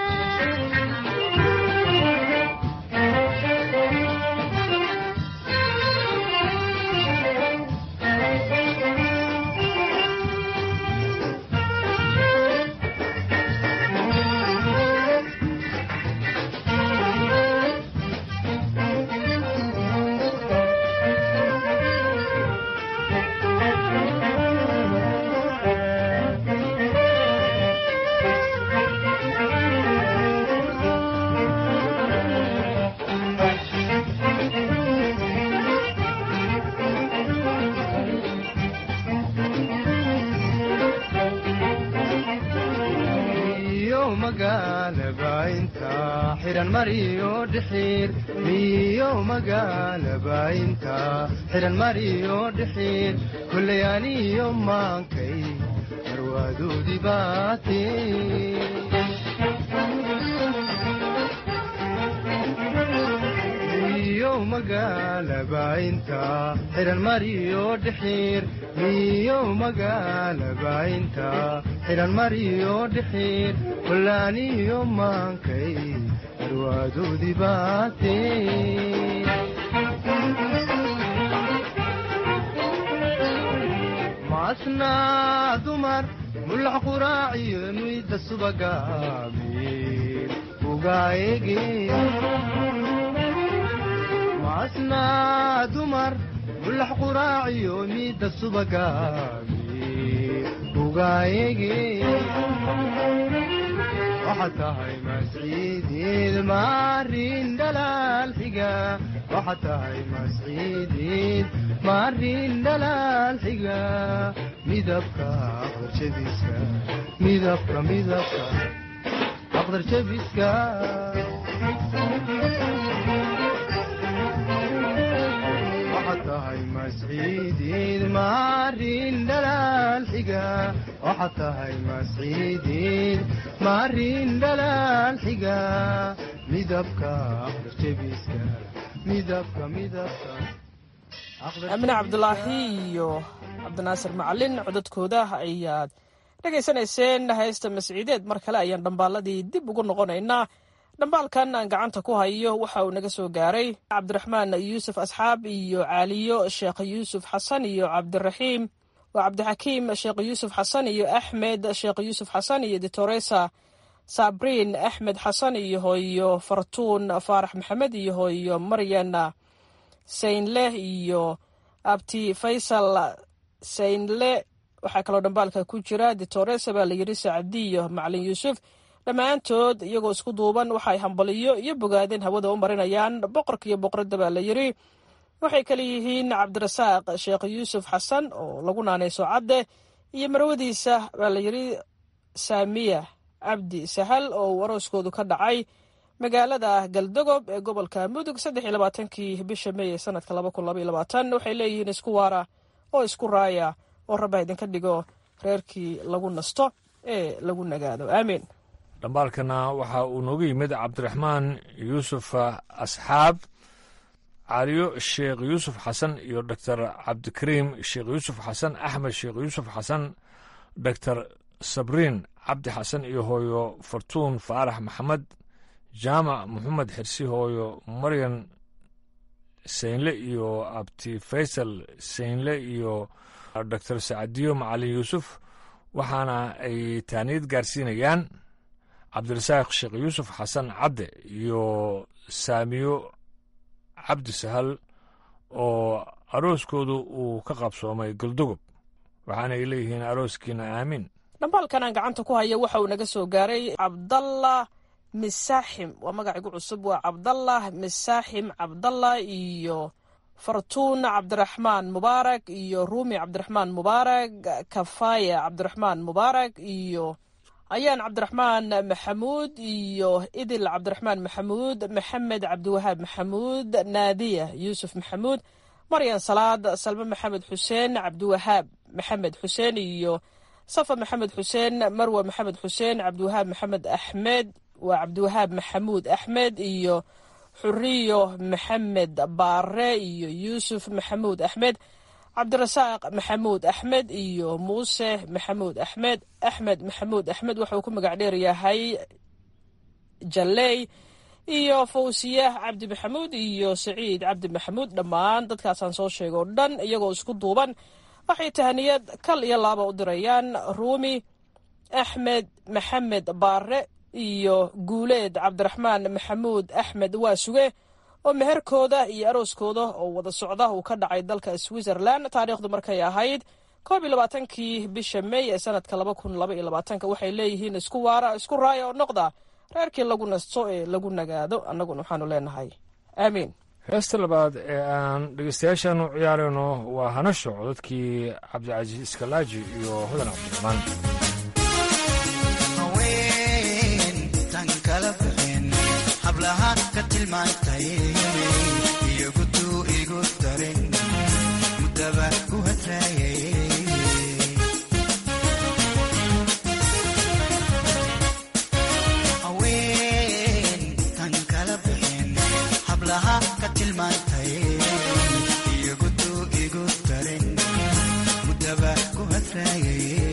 Speaker 12: iyo magaalaba inta xiran mariyo dhixiir miyo magaalaba inta xiran mariyo dhixiir kullay aniyo maankay marwaadoodii baate miyo magaalaba inta xiran mariyo dhixiir miyo magaalaba inta xiran mariyo dhixiir kullaaniyo maankay marwaadoodii baate maasnaa dumar mulax quraaciyo muyda subaga miir ugaayege maasnaa dumar mulax quraaciyo miida subaga miir ugaayege waxaad tahay masciideed maarin dhalaal xiga waxaad tahay masciideed maarin dhalaal xiga midabka aqdar jabiska midabka midabka aqdar jabiska waxaad tahay masciideed maarin dhalaal xiga waxaad tahay masciideed maarin dhalaal xiga midabka aqdar jabiska midabka midabka
Speaker 11: aamine cabdulaahi iyo cabdinaasir macalin codadkooda ayaad dhegaysanayseen haysta masciideed mar kale ayaan dhambaaladii dib ugu noqonaynaa dhambaalkan aan gacanta ku hayo waxa uu naga soo gaaray cabdiraxmaan yuusuf asxaab iyo caaliyo sheekh yuusuf xasan iyo cabdiraxiim waa cabdixakiim sheekh yuusuf xasan iyo axmed sheekh yuusuf xasan iyo ditoresa sabriin axmed xasan iyo hooyo fartuun faarax maxamed iyo hooyo maryan saynleh iyo abti faysal saynle waxaa kaloo dhambaalka ku jira ditoresa baa layidhi sacdiyo macalin yuusuf dhammaantood iyagoo isku duuban waxaay hambaliyo iyo bogaadeen hawada u marinayaan boqorka iyo boqoradda baa la yidhi waxay kale yihiin cabdirasaaq sheekh yuusuf xasan oo lagu naanayso cadde iyo marwadiisa baa la yidhi saamiya cabdi sahal oo uu arooskoodu ka dhacay magaalada galdogob ee gobolka mudug saddex iyo labaatankii bisha meey ee sanadka laba kun laba iyo labaatan waxay leeyihiin isku waara oo isku raaya oo rabba idinka dhigo reerkii lagu nasto ee lagu nagaado aamiin
Speaker 1: dhambaalkana waxa uu nooga yimid cabdiraxmaan yuusuf asxaab caliyo sheekh yuusuf xasan iyo doctor cabdikariim sheekh yuusuf xasan axmed sheekh yuusuf xasan doctor sabriin cabdi xasan iyo hooyo fartuun faarax maxamed jaamac moxamed xirsi hooyo maryan saynle iyo abti faysal saynle iyo doctor sacadiyo macalin yuusuf waxaana ay taaniyad gaarsiinayaan cabdirasaaq sheekh yuusuf xasan cadde iyo saamiyo cabdi sahal oo arooskoodu uu ka qabsoomay goldogob waxaana ay leeyihiin arooskiina aamiin
Speaker 11: dhambaalkan aan gacanta ku haya waxa uu naga soo gaaray cabdallah misaaxim waa magacigu cusub waa cabdallah misaaxim cabdallah iyo fartuun cabdiraxmaan mubaarak iyo ruumi cabdiraxmaan mubaarak kafaya cabdiraxmaan mubaarak iyo ayaan cabdiraxmaan maxamuud iyo idil cabdiraxmaan maxamuud maxamed cabdiwahaab maxamuud naadiya yuusuf maxamuud maryan salaad salme maxamed xuseen cabdiwahaab maxamed xuseen iyo safa maxamed xuseen marwe maxamed xuseen cabdiwahaab maxamed axmed waa cabdiwahaab maxamuud axmed iyo xuriyo maxamed baare iyo yuusuf maxamuud axmed cabdirasaaq maxamuud axmed iyo muuse maxamuud axmed axmed maxamuud axmed wuxuu ku magac dheer yahay jalley iyo fawsiye cabdi maxamuud iyo saciid cabdi maxamuud dhammaan dadkaasaan soo sheega oo dhan iyagoo isku duuban waxay tahaniyad kal iyo laaba u dirayaan ruumi axmed maxamed baare iyo guuleed cabdiraxmaan maxamuud axmed waasuge oo meherkooda iyo arooskooda oo wada socda uu ka dhacay dalka switzerland taariikhdu markay ahayd koob iyo labaatankii bisha may ee sanadka laba kun laba iyo labaatanka waxay leeyihiin isku waara isku raaya oo noqda reerkii lagu nasto ee lagu nagaado annaguna waxaanu leenahay aamiin
Speaker 1: heesta labaad ee aan dhegeystayaashaanu ciyaarayno waa hanasho codadkii cabdicasiis iskalaaji iyo hodan cabdiraxmaan
Speaker 14: hablaha ka tilmaantay iyogutuu igu darin mudaba ku hadraayay haween tan kala bixin hablaha ka tilmaantay iyogutuu igu darin mudaba ku hadraayay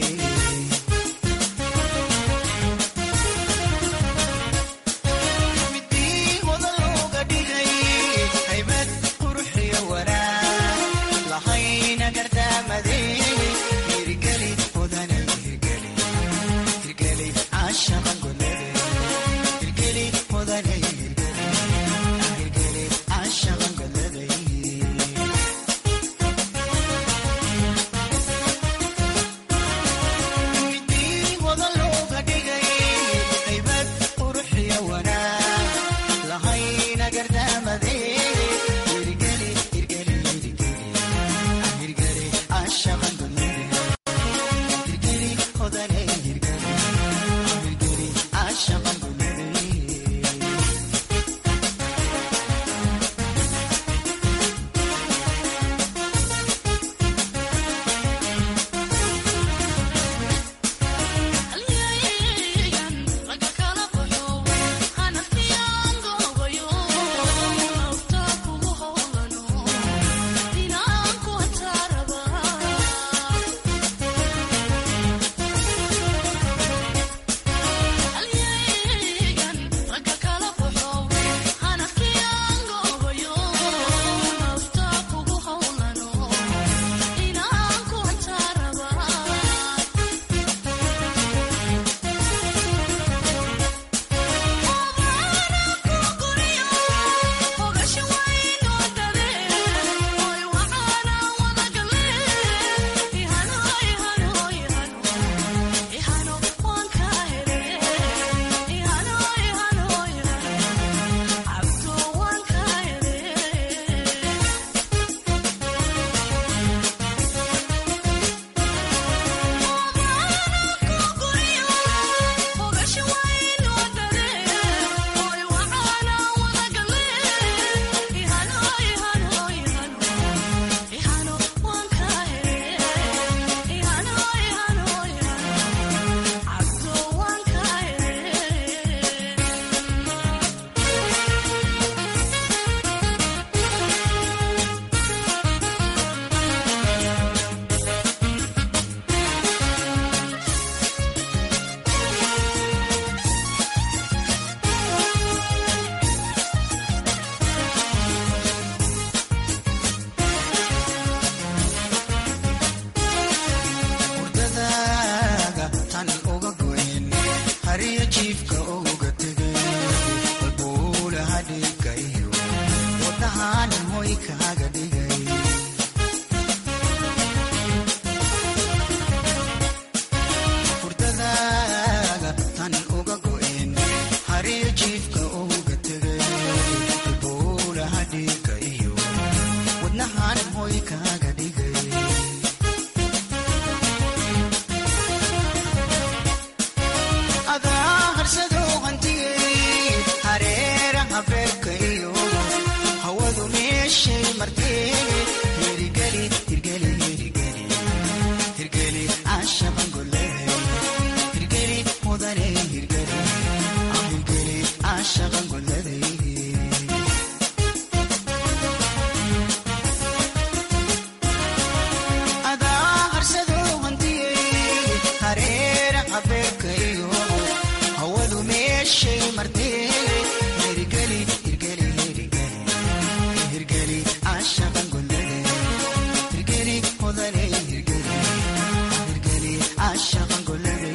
Speaker 14: dhashay martee hirgeli hirgeli hirgeli hirgeli caashaqan gondade hirgeli hodane hirgeli hirgeli caashaqan gondade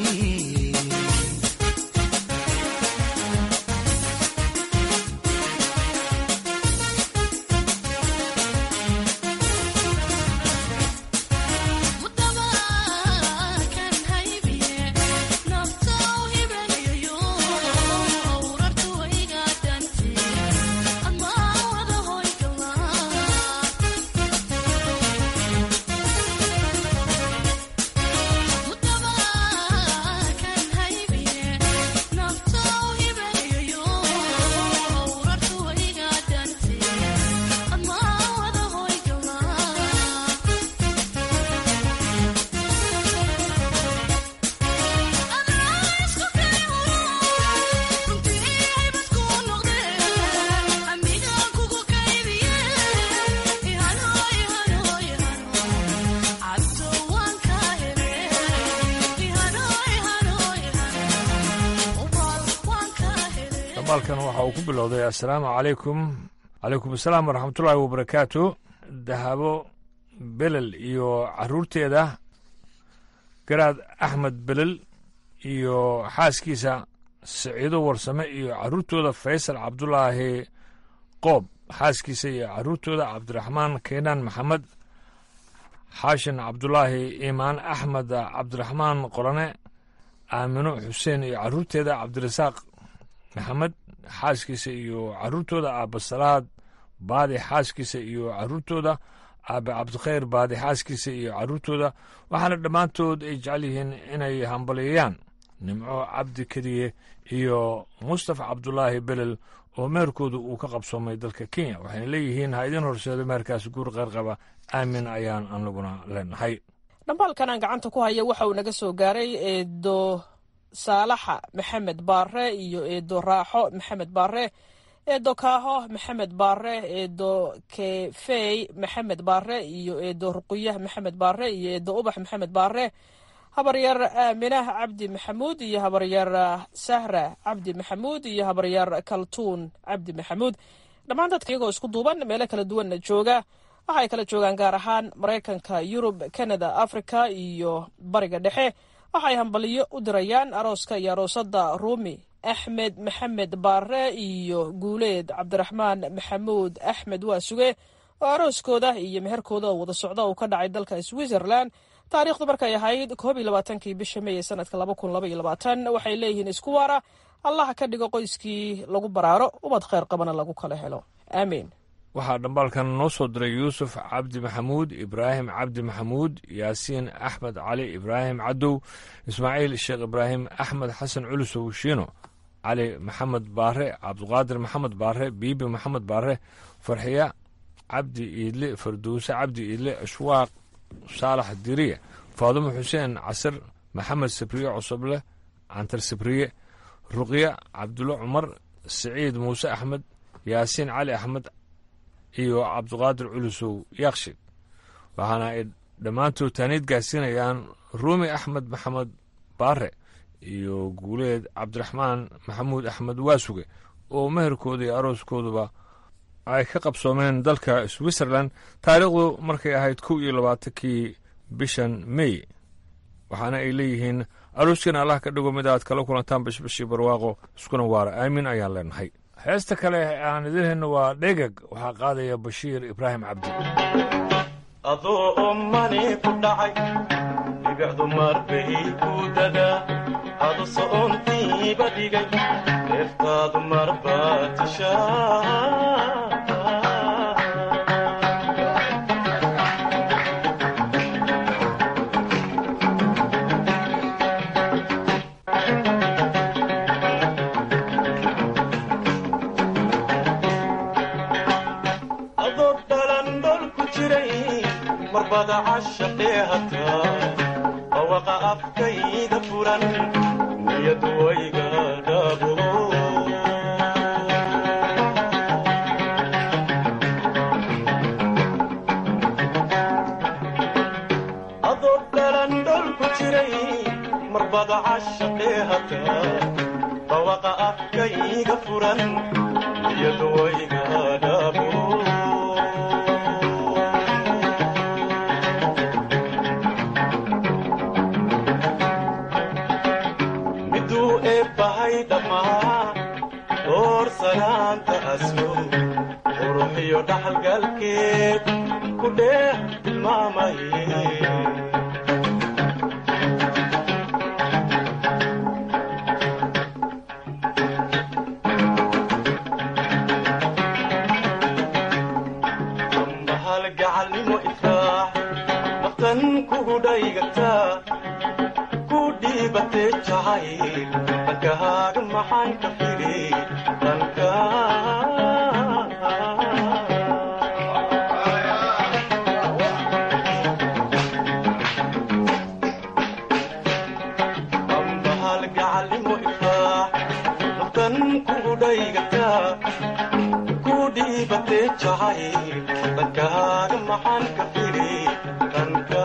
Speaker 1: dambaalkan waxa uu ku bilowday assalaamu calaykum calaykum asalaam waraxmatullaahi wabarakaatu dahabo belel iyo caruurteeda garaad axmed belel iyo xaaskiisa siciido warsame iyo caruurtooda faysal cabdulaahi qoob xaaskiisa iyo caruurtooda cabdiraxmaan keenaan maxamed xaashin cabdulaahi iimaan axmed cabdiraxmaan qorane aamino xuseen iyo caruurteeda cabdirasaaq maxamed xaaskiisa iyo caruurtooda aabba salaad baadi xaaskiisa iyo caruurtooda aabe cabdikhayr baadi xaaskiisa iyo caruurtooda waxaana dhammaantood ay jecel yihiin inay hambalyeeyaan nimco cabdi kediye iyo mustafa cabdulaahi belel oo meherkooda uu ka qabsoomay dalka kenya waxayna leeyihiin ha idin horseedo meherkaas guur qayrqaba aamin ayaan anaguna leenahay
Speaker 11: dhambaalkan aan gacanta ku haya waxa uu naga soo gaaray eedo saalaxa maxamed baare iyo eedo raaxo maxamed baare eedo kaaho maxamed baare eedo kefey maxamed baare iyo eedo ruquyah maxamed baare iyo eedo ubax maxamed baare habaryar aaminah cabdi maxamuud iyo habaryar sahra cabdi maxamuud iyo habaryar kaltuun cabdi maxamuud dhammaan dadka iyagoo isku duuban meelo kala duwanna jooga waxay kala joogaan gaar ahaan maraykanka yurub kanada africa iyo bariga dhexe waxay hambaliyo u dirayaan arooska iyo aroosada ruumi axmed maxamed baare iyo guuleed cabdiraxmaan maxamuud axmed waasuge oo arooskooda iyo meherkooda oo wada socda uu ka dhacay dalka switzerland taariikhdu markay ahayd koob iyo labaatankii bisha mey ee sanadka laba kun laba iyo labaatan waxay leeyihiin isku waara allaha ka dhigo qoyskii lagu baraaro ubad kheyr qabana lagu kala helo aamiin
Speaker 1: waxaa dhambaalkan noo soo diray yuusuf cabdi maxamuud ibraahim cabdi maxamuud yaasiin axmed cali ibraahim cadow ismaaciil sheekh ibraahim axmed xasan culusow shiino cali maxamed baare cabduqaadir maxamed baare biibi maxamed baare farxiya cabdi iidle farduuse cabdi iidle ashwaaq saalax diriye faadumo xuseen casir maxamed sabriye cusuble cantar sabriye ruqya cabdulle cumar siciid muuse axmed yaasiin cali axmed iyo cabduqaadir culusow yaakshid waxaana ay dhammaantood taaniid gaarsiinayaan ruumi axmed maxamed baare iyo guuleed cabdiraxmaan maxamuud axmed waasuge oo meherkooda iyo arooskooduba ay ka qabsoomeen dalka switzerland taariikhdu markay ahayd kow iyo labaatankii bishan mey waxaana ay leeyihiin arooskiina allah ka dhigo mid aad kala kulantaan bashbashii barwaaqo iskuna waara aamin ayaan leenahay heesta kale aan idin hayno waa dhegag waxaa qaadaya bashiir ibraahim cabdi
Speaker 15: adoo ommani ku dhacay dhibicdu marbay ku dadaa adu so'ontiiba dhigay deeftaadu marbaa tishaa adoo dhalandhol ku jiray marbada cashaqee hataa bawaqa afkayga furan niyadu wayga dhaabo adoo dhalandhol ku jiray marbada cashaqee hataa dhawaqa afkayga furan niyadu wayga dhabo miduu eebbahay dhammaa door sanaanta aslo quruxiyo dhaxalgalkeed ku dheeh tilmaamaye ambahal gacalnimo ifraax naftan kugu dhaygataa ku dhiibatee jacayl dhankahaaga maxaan ka firi dhanka ambahal gacalnimo ifraax naftan kugu dhaygataa ku dhiibatee jacayl dhankahaaga maxaan ka firi dhanka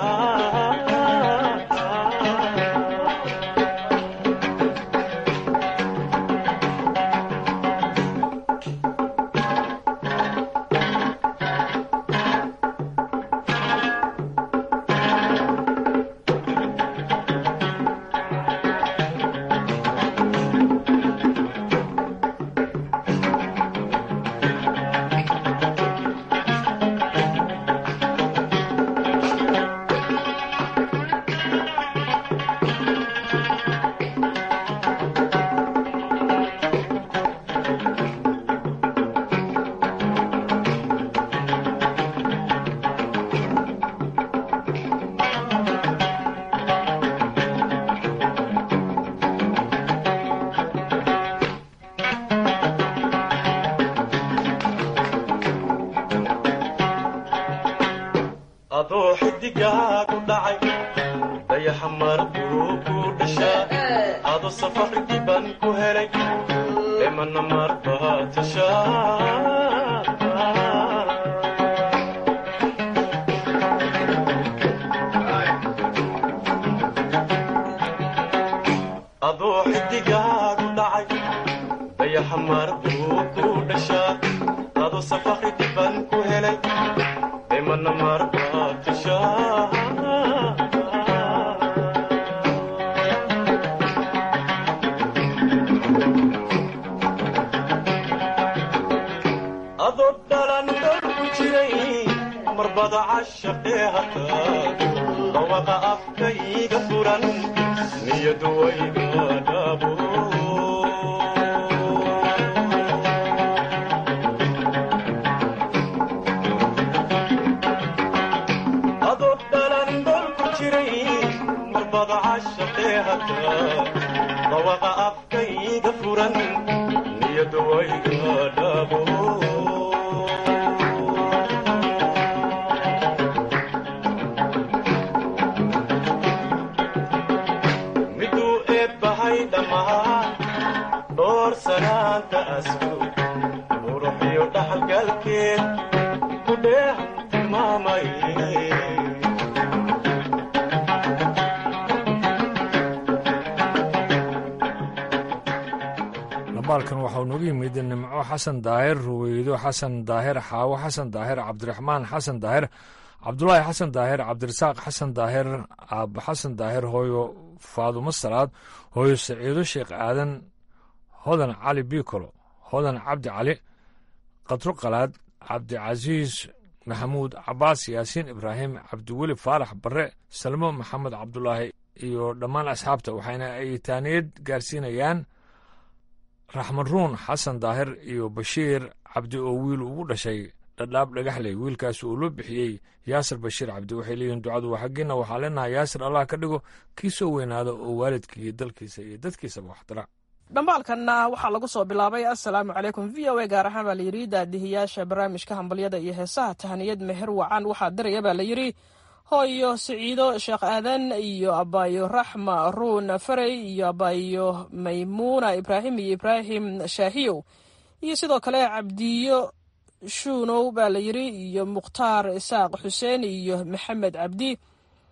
Speaker 15: adoo xidigaa ku dhacay dayaxa markuu ku dhashaa ado safar diban ku helay emana marbaa tashaa adoo xidigaa ku dhacay dayaxa marbuu ku dhashaa ado safar diban ku helay emana marbaa tashaa adoo dhalan dhol ku jiray marbada cashaqee hataa dhawaqa afkayga furan niyadu wayga dhabo adoo dhalan dhol ku jiray marbada cashaqee hataa dhawaqa afkayga furan niyadu wayga dhabo miduu eebbahay dhammaa dhoor sanaanta asku quruxiyo dhaxalgalkeed ku dheeh tilmaamay
Speaker 1: labaalkan waxau noogu yimid nimco xasan daahir ruweydo xasan daahir xaawo xasan daahir cabdiraxmaan xasan daahir cabdulaahi xasan daahir cabdirasaaq xasan daahir aabbo xasan daahir hooyo faadumo salaad hooyo saciido sheekh aadan hodan cali bikolo hodan cabdi cali qadro qalaad cabdicasiis maxamuud cabaas yaasiin ibraahim cabdiweli faarax barre salmo maxamed cabdulaahi iyo dhammaan asxaabta waxayna ay taaniyad gaarsiinayaan raxmaruun xasan daahir iyo bashiir cabdi oo wiil ugu dhashay dhadhaab dhagaxley wiilkaas uu loo bixiyey yaasir bashiir cabdi waxay leeyihiin ducadu waa xaggiina waxaa leenahay yaasir allah ka dhigo kii soo weynaada oo waalidkii dalkiisa iyo dadkiisaba waxdara
Speaker 11: dhambaalkanna waxaa lagu soo bilaabay assalaamu calaykum v o a gaar ahaan baa layidhi daadihiyaasha barnaamijka hambalyada iyo heesaha tahaniyad meher wacan waxaa diraya baa layidhi hooyo siciido sheekh aadan iyo abaayo raxma ruun farey iyo abaayo maymuuna ibraahim iyo ibraahim shaahiyow iyo sidoo kale cabdiyo shuunow baa layidhi iyo mukhtaar isaaq xuseen iyo maxamed cabdi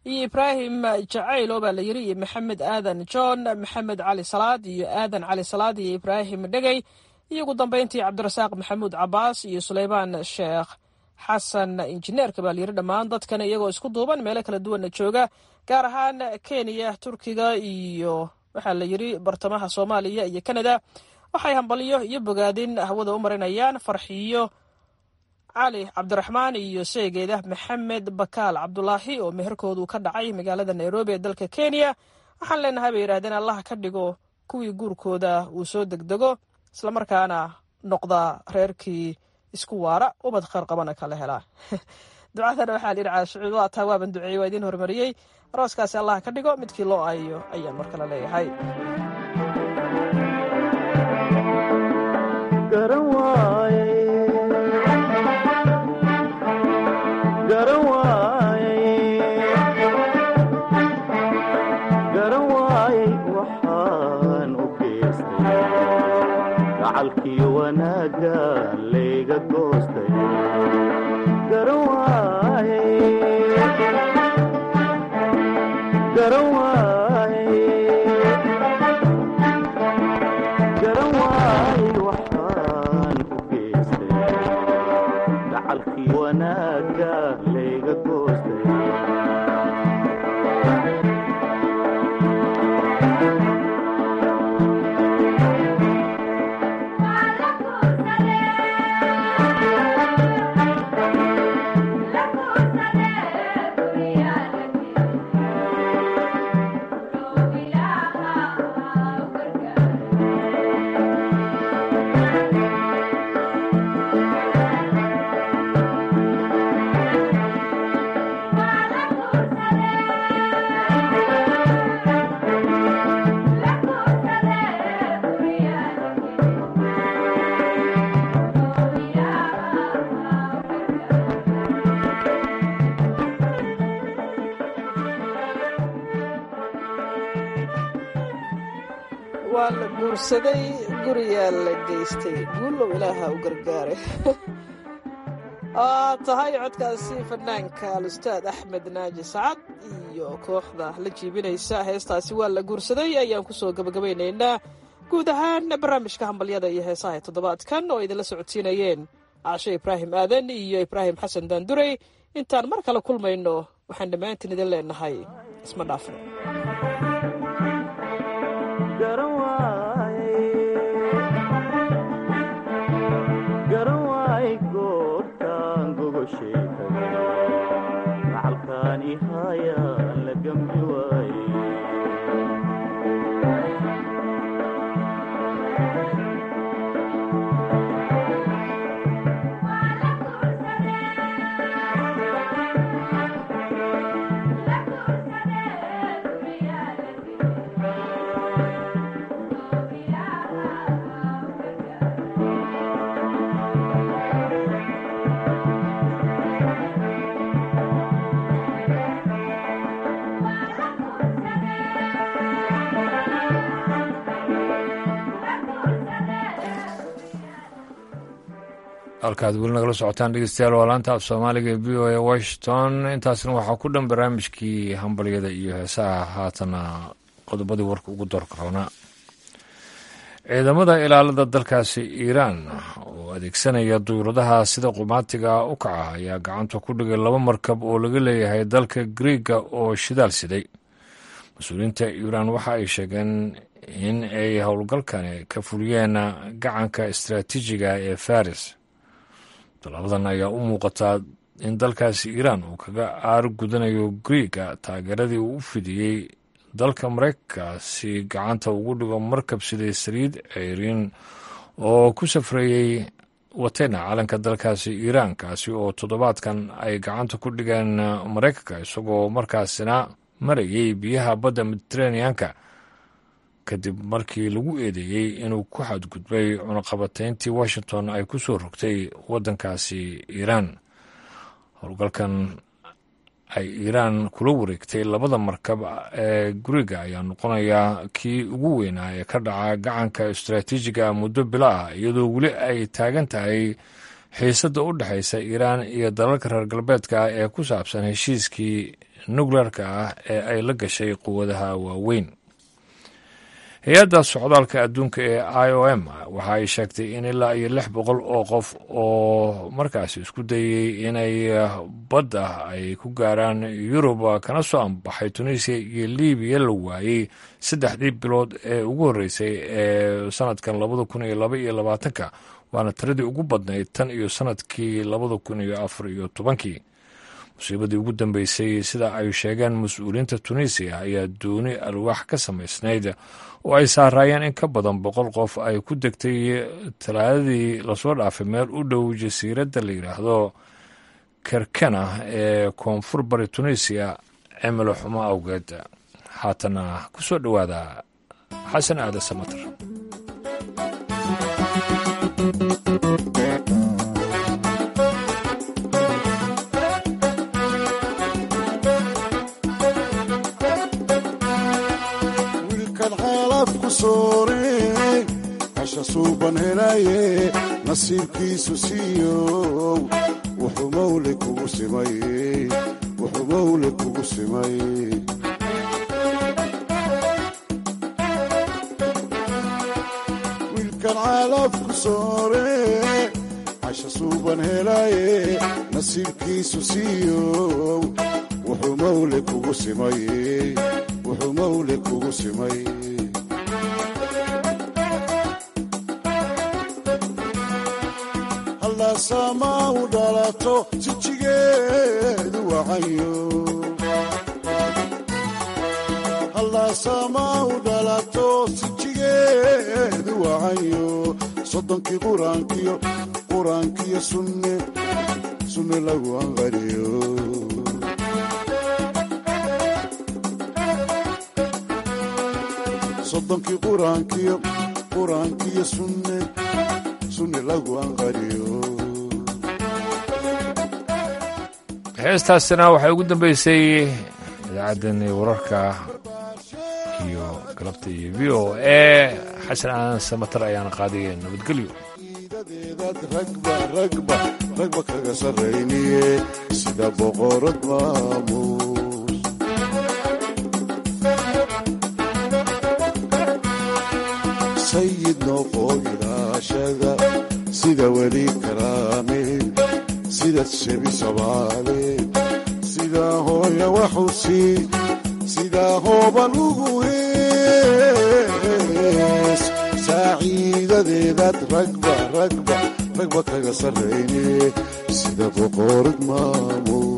Speaker 11: iyo ibraahim jacaylo baa la yiri iyo maxamed aadan john maxamed cali salaad iyo aadan cali salaad iyo ibraahim dhegey iyo ugu dambeyntii cabdirasaaq maxamuud cabaas iyo suleymaan sheekh xasan injineerka baa layiri dhammaan dadkan iyagoo isku duuban meelo kala duwanna jooga gaar ahaan kenya turkiga iyo waxaa la yiri bartamaha soomaaliya iyo kanada waxay hambalyo iyo bogaadin hawada u marinayaan farxiyo cali cabdiraxmaan iyo seegeeda maxamed bakaal cabdulaahi oo meherkoodu ka dhacay magaalada nairobi ee dalka kenya waxaan leenahay bay yidhahdeen allah ka dhigo kuwii guurkooda uu soo degdego islamarkaana noqda reerkii isku waara ubad kheyr qabana kala helaa ducadana waxaa la yidhi caashucuud waa taa waaban duceeyey waa idiin horumariyey arooskaasi allah ka dhigo midkii loo aayo ayaan mar kale leeyahay
Speaker 16: gacalkii wanaaga layga goostay garan waaye garan waaye garan waaye waxaan u geystay gacalkii wanaaga layga goostay
Speaker 11: waa la guursaday guriyaa la geystay guulow ilaaha u gargaaray aa tahay codkaasi fanaanka alustaad axmed naaji sacad iyo kooxda la jiibinaysa heestaasi waa la guursaday ayaan kusoo gabagabaynaynaa guud ahaan barnaamijka hambalyada iyo heesaha ee toddobaadkan oo idinla socodsiinayeen caashe ibraahim aadan iyo ibraahim xasan daandurey intaan mar kale kulmayno waxaan dhammaantiin idin leenahay isma dhaafno
Speaker 16: garan waay goortaan gogosheekada gacalkaan ihayaan la gambi waaye
Speaker 1: halkaad weli nagala socotaan dhegeystayaal waa laanta af soomaaliga ee v o a washington intaasna waxaa ku dhan barnaamijkii hambalyada iyo heesaha haatana qodobadii warka ugu doorka roonaa ciidamada ilaalada dalkaasi iiraan oo adeegsanaya duyuradaha sida qumaatiga u kaca ayaa gacanta ku dhigay laba markab oo laga leeyahay dalka griiga oo shidaal siday mas-uuliyiinta iiraan waxa ay sheegeen in ay howlgalkani ka fuliyeen gacanka istaraatiijiga ee faris tallaabadan ayaa u muuqataa in dalkaasi iiraan uu kaga aaro gudanayo griiga taageeradii uu u fidiyey dalka maraykanka si gacanta ugu dhigo markab siday saliid ceyriin oo ku safreeyey watena calanka dalkaasi iiraan kaasi oo toddobaadkan ay gacanta ku dhigeen maraykanka isagoo markaasina marayay biyaha badda mediteraneanka kadib markii lagu eedeeyey inuu ku xadgudbay cunaqabatayntii washington ay ku soo rogtay waddankaasi iiraan howlgalkan ay iiraan kula wareegtay labada markab ee guriga ayaa noqonayaa kii ugu weynaa ee ka dhaca gacanka istaraatiijiga muddo bilo ah iyadoo weli ay taagan tahay xiisadda u dhexaysa iiraan iyo dalalka reer galbeedka ah ee ku saabsan heshiiskii nukleerka ah ee ay la gashay quwadaha waaweyn hay-adda socdaalka adduunka ee i o m waxa ay sheegtay in ilaa iyo lix boqol oo qof oo markaasi isku dayey inay badda ay ku gaaraan yurub kana soo ambaxay tunisiya iyo libiya la waayey saddexdii bilood ee ugu horreysay ee sanadkan labada kun iyo laba iyo labaatanka waana tiradii ugu badnayd tan iyo sanadkii labada kun iyo afar iyo tobankii musiibadii ugu dambeysay sida ay sheegeen mas-uuliyiinta tunisiya ayaa dooni alwaax ka samaysnayd oo ay saaraayeen in ka badan boqol qof ay ku degtay talaadadii lasoo dhaafay meel u dhow jasiiradda la yidhaahdo kerkena ee koonfur bari tunisiya cimilo xumo awgeed haatana ku soo dhowaada xasan aadan samater
Speaker 17: hasha suuban helaye nasiibkiisu siiyow wuxuu mawle kugu simay wuxuu mawle kugu simay wiilkan caalafku soore hasha suuban helaye nasiibkiisu siiyow wuxuu mawle kugu simay wuxuu mawle kugu simay sama u dhalato sijigeedu wacayo hallasama u dhalato sijigeedu wacayo soddonkii quraankiyo quraankiyo sunne sunne lagu anqariyo soddonkii quraankiyo quraankiyo sunne sunne lagu anqariyo
Speaker 1: heestaasina waxay ugu dambeysay idaacaddani wararka iyo galabta iyo v o e xasan aadan samatar ayaana qaadaya nabadgelyo
Speaker 17: ragba ragba ragba kaga sarrayniye sida boqorad maamuus sayid noqoo ilaashada sida weli karaame sida shebi sabaale sidaa hooya waxusi sidaa hooban ugu hees saaciidadeedaad ragba ragba ragba kaga sarrayne sida boqorad maamuus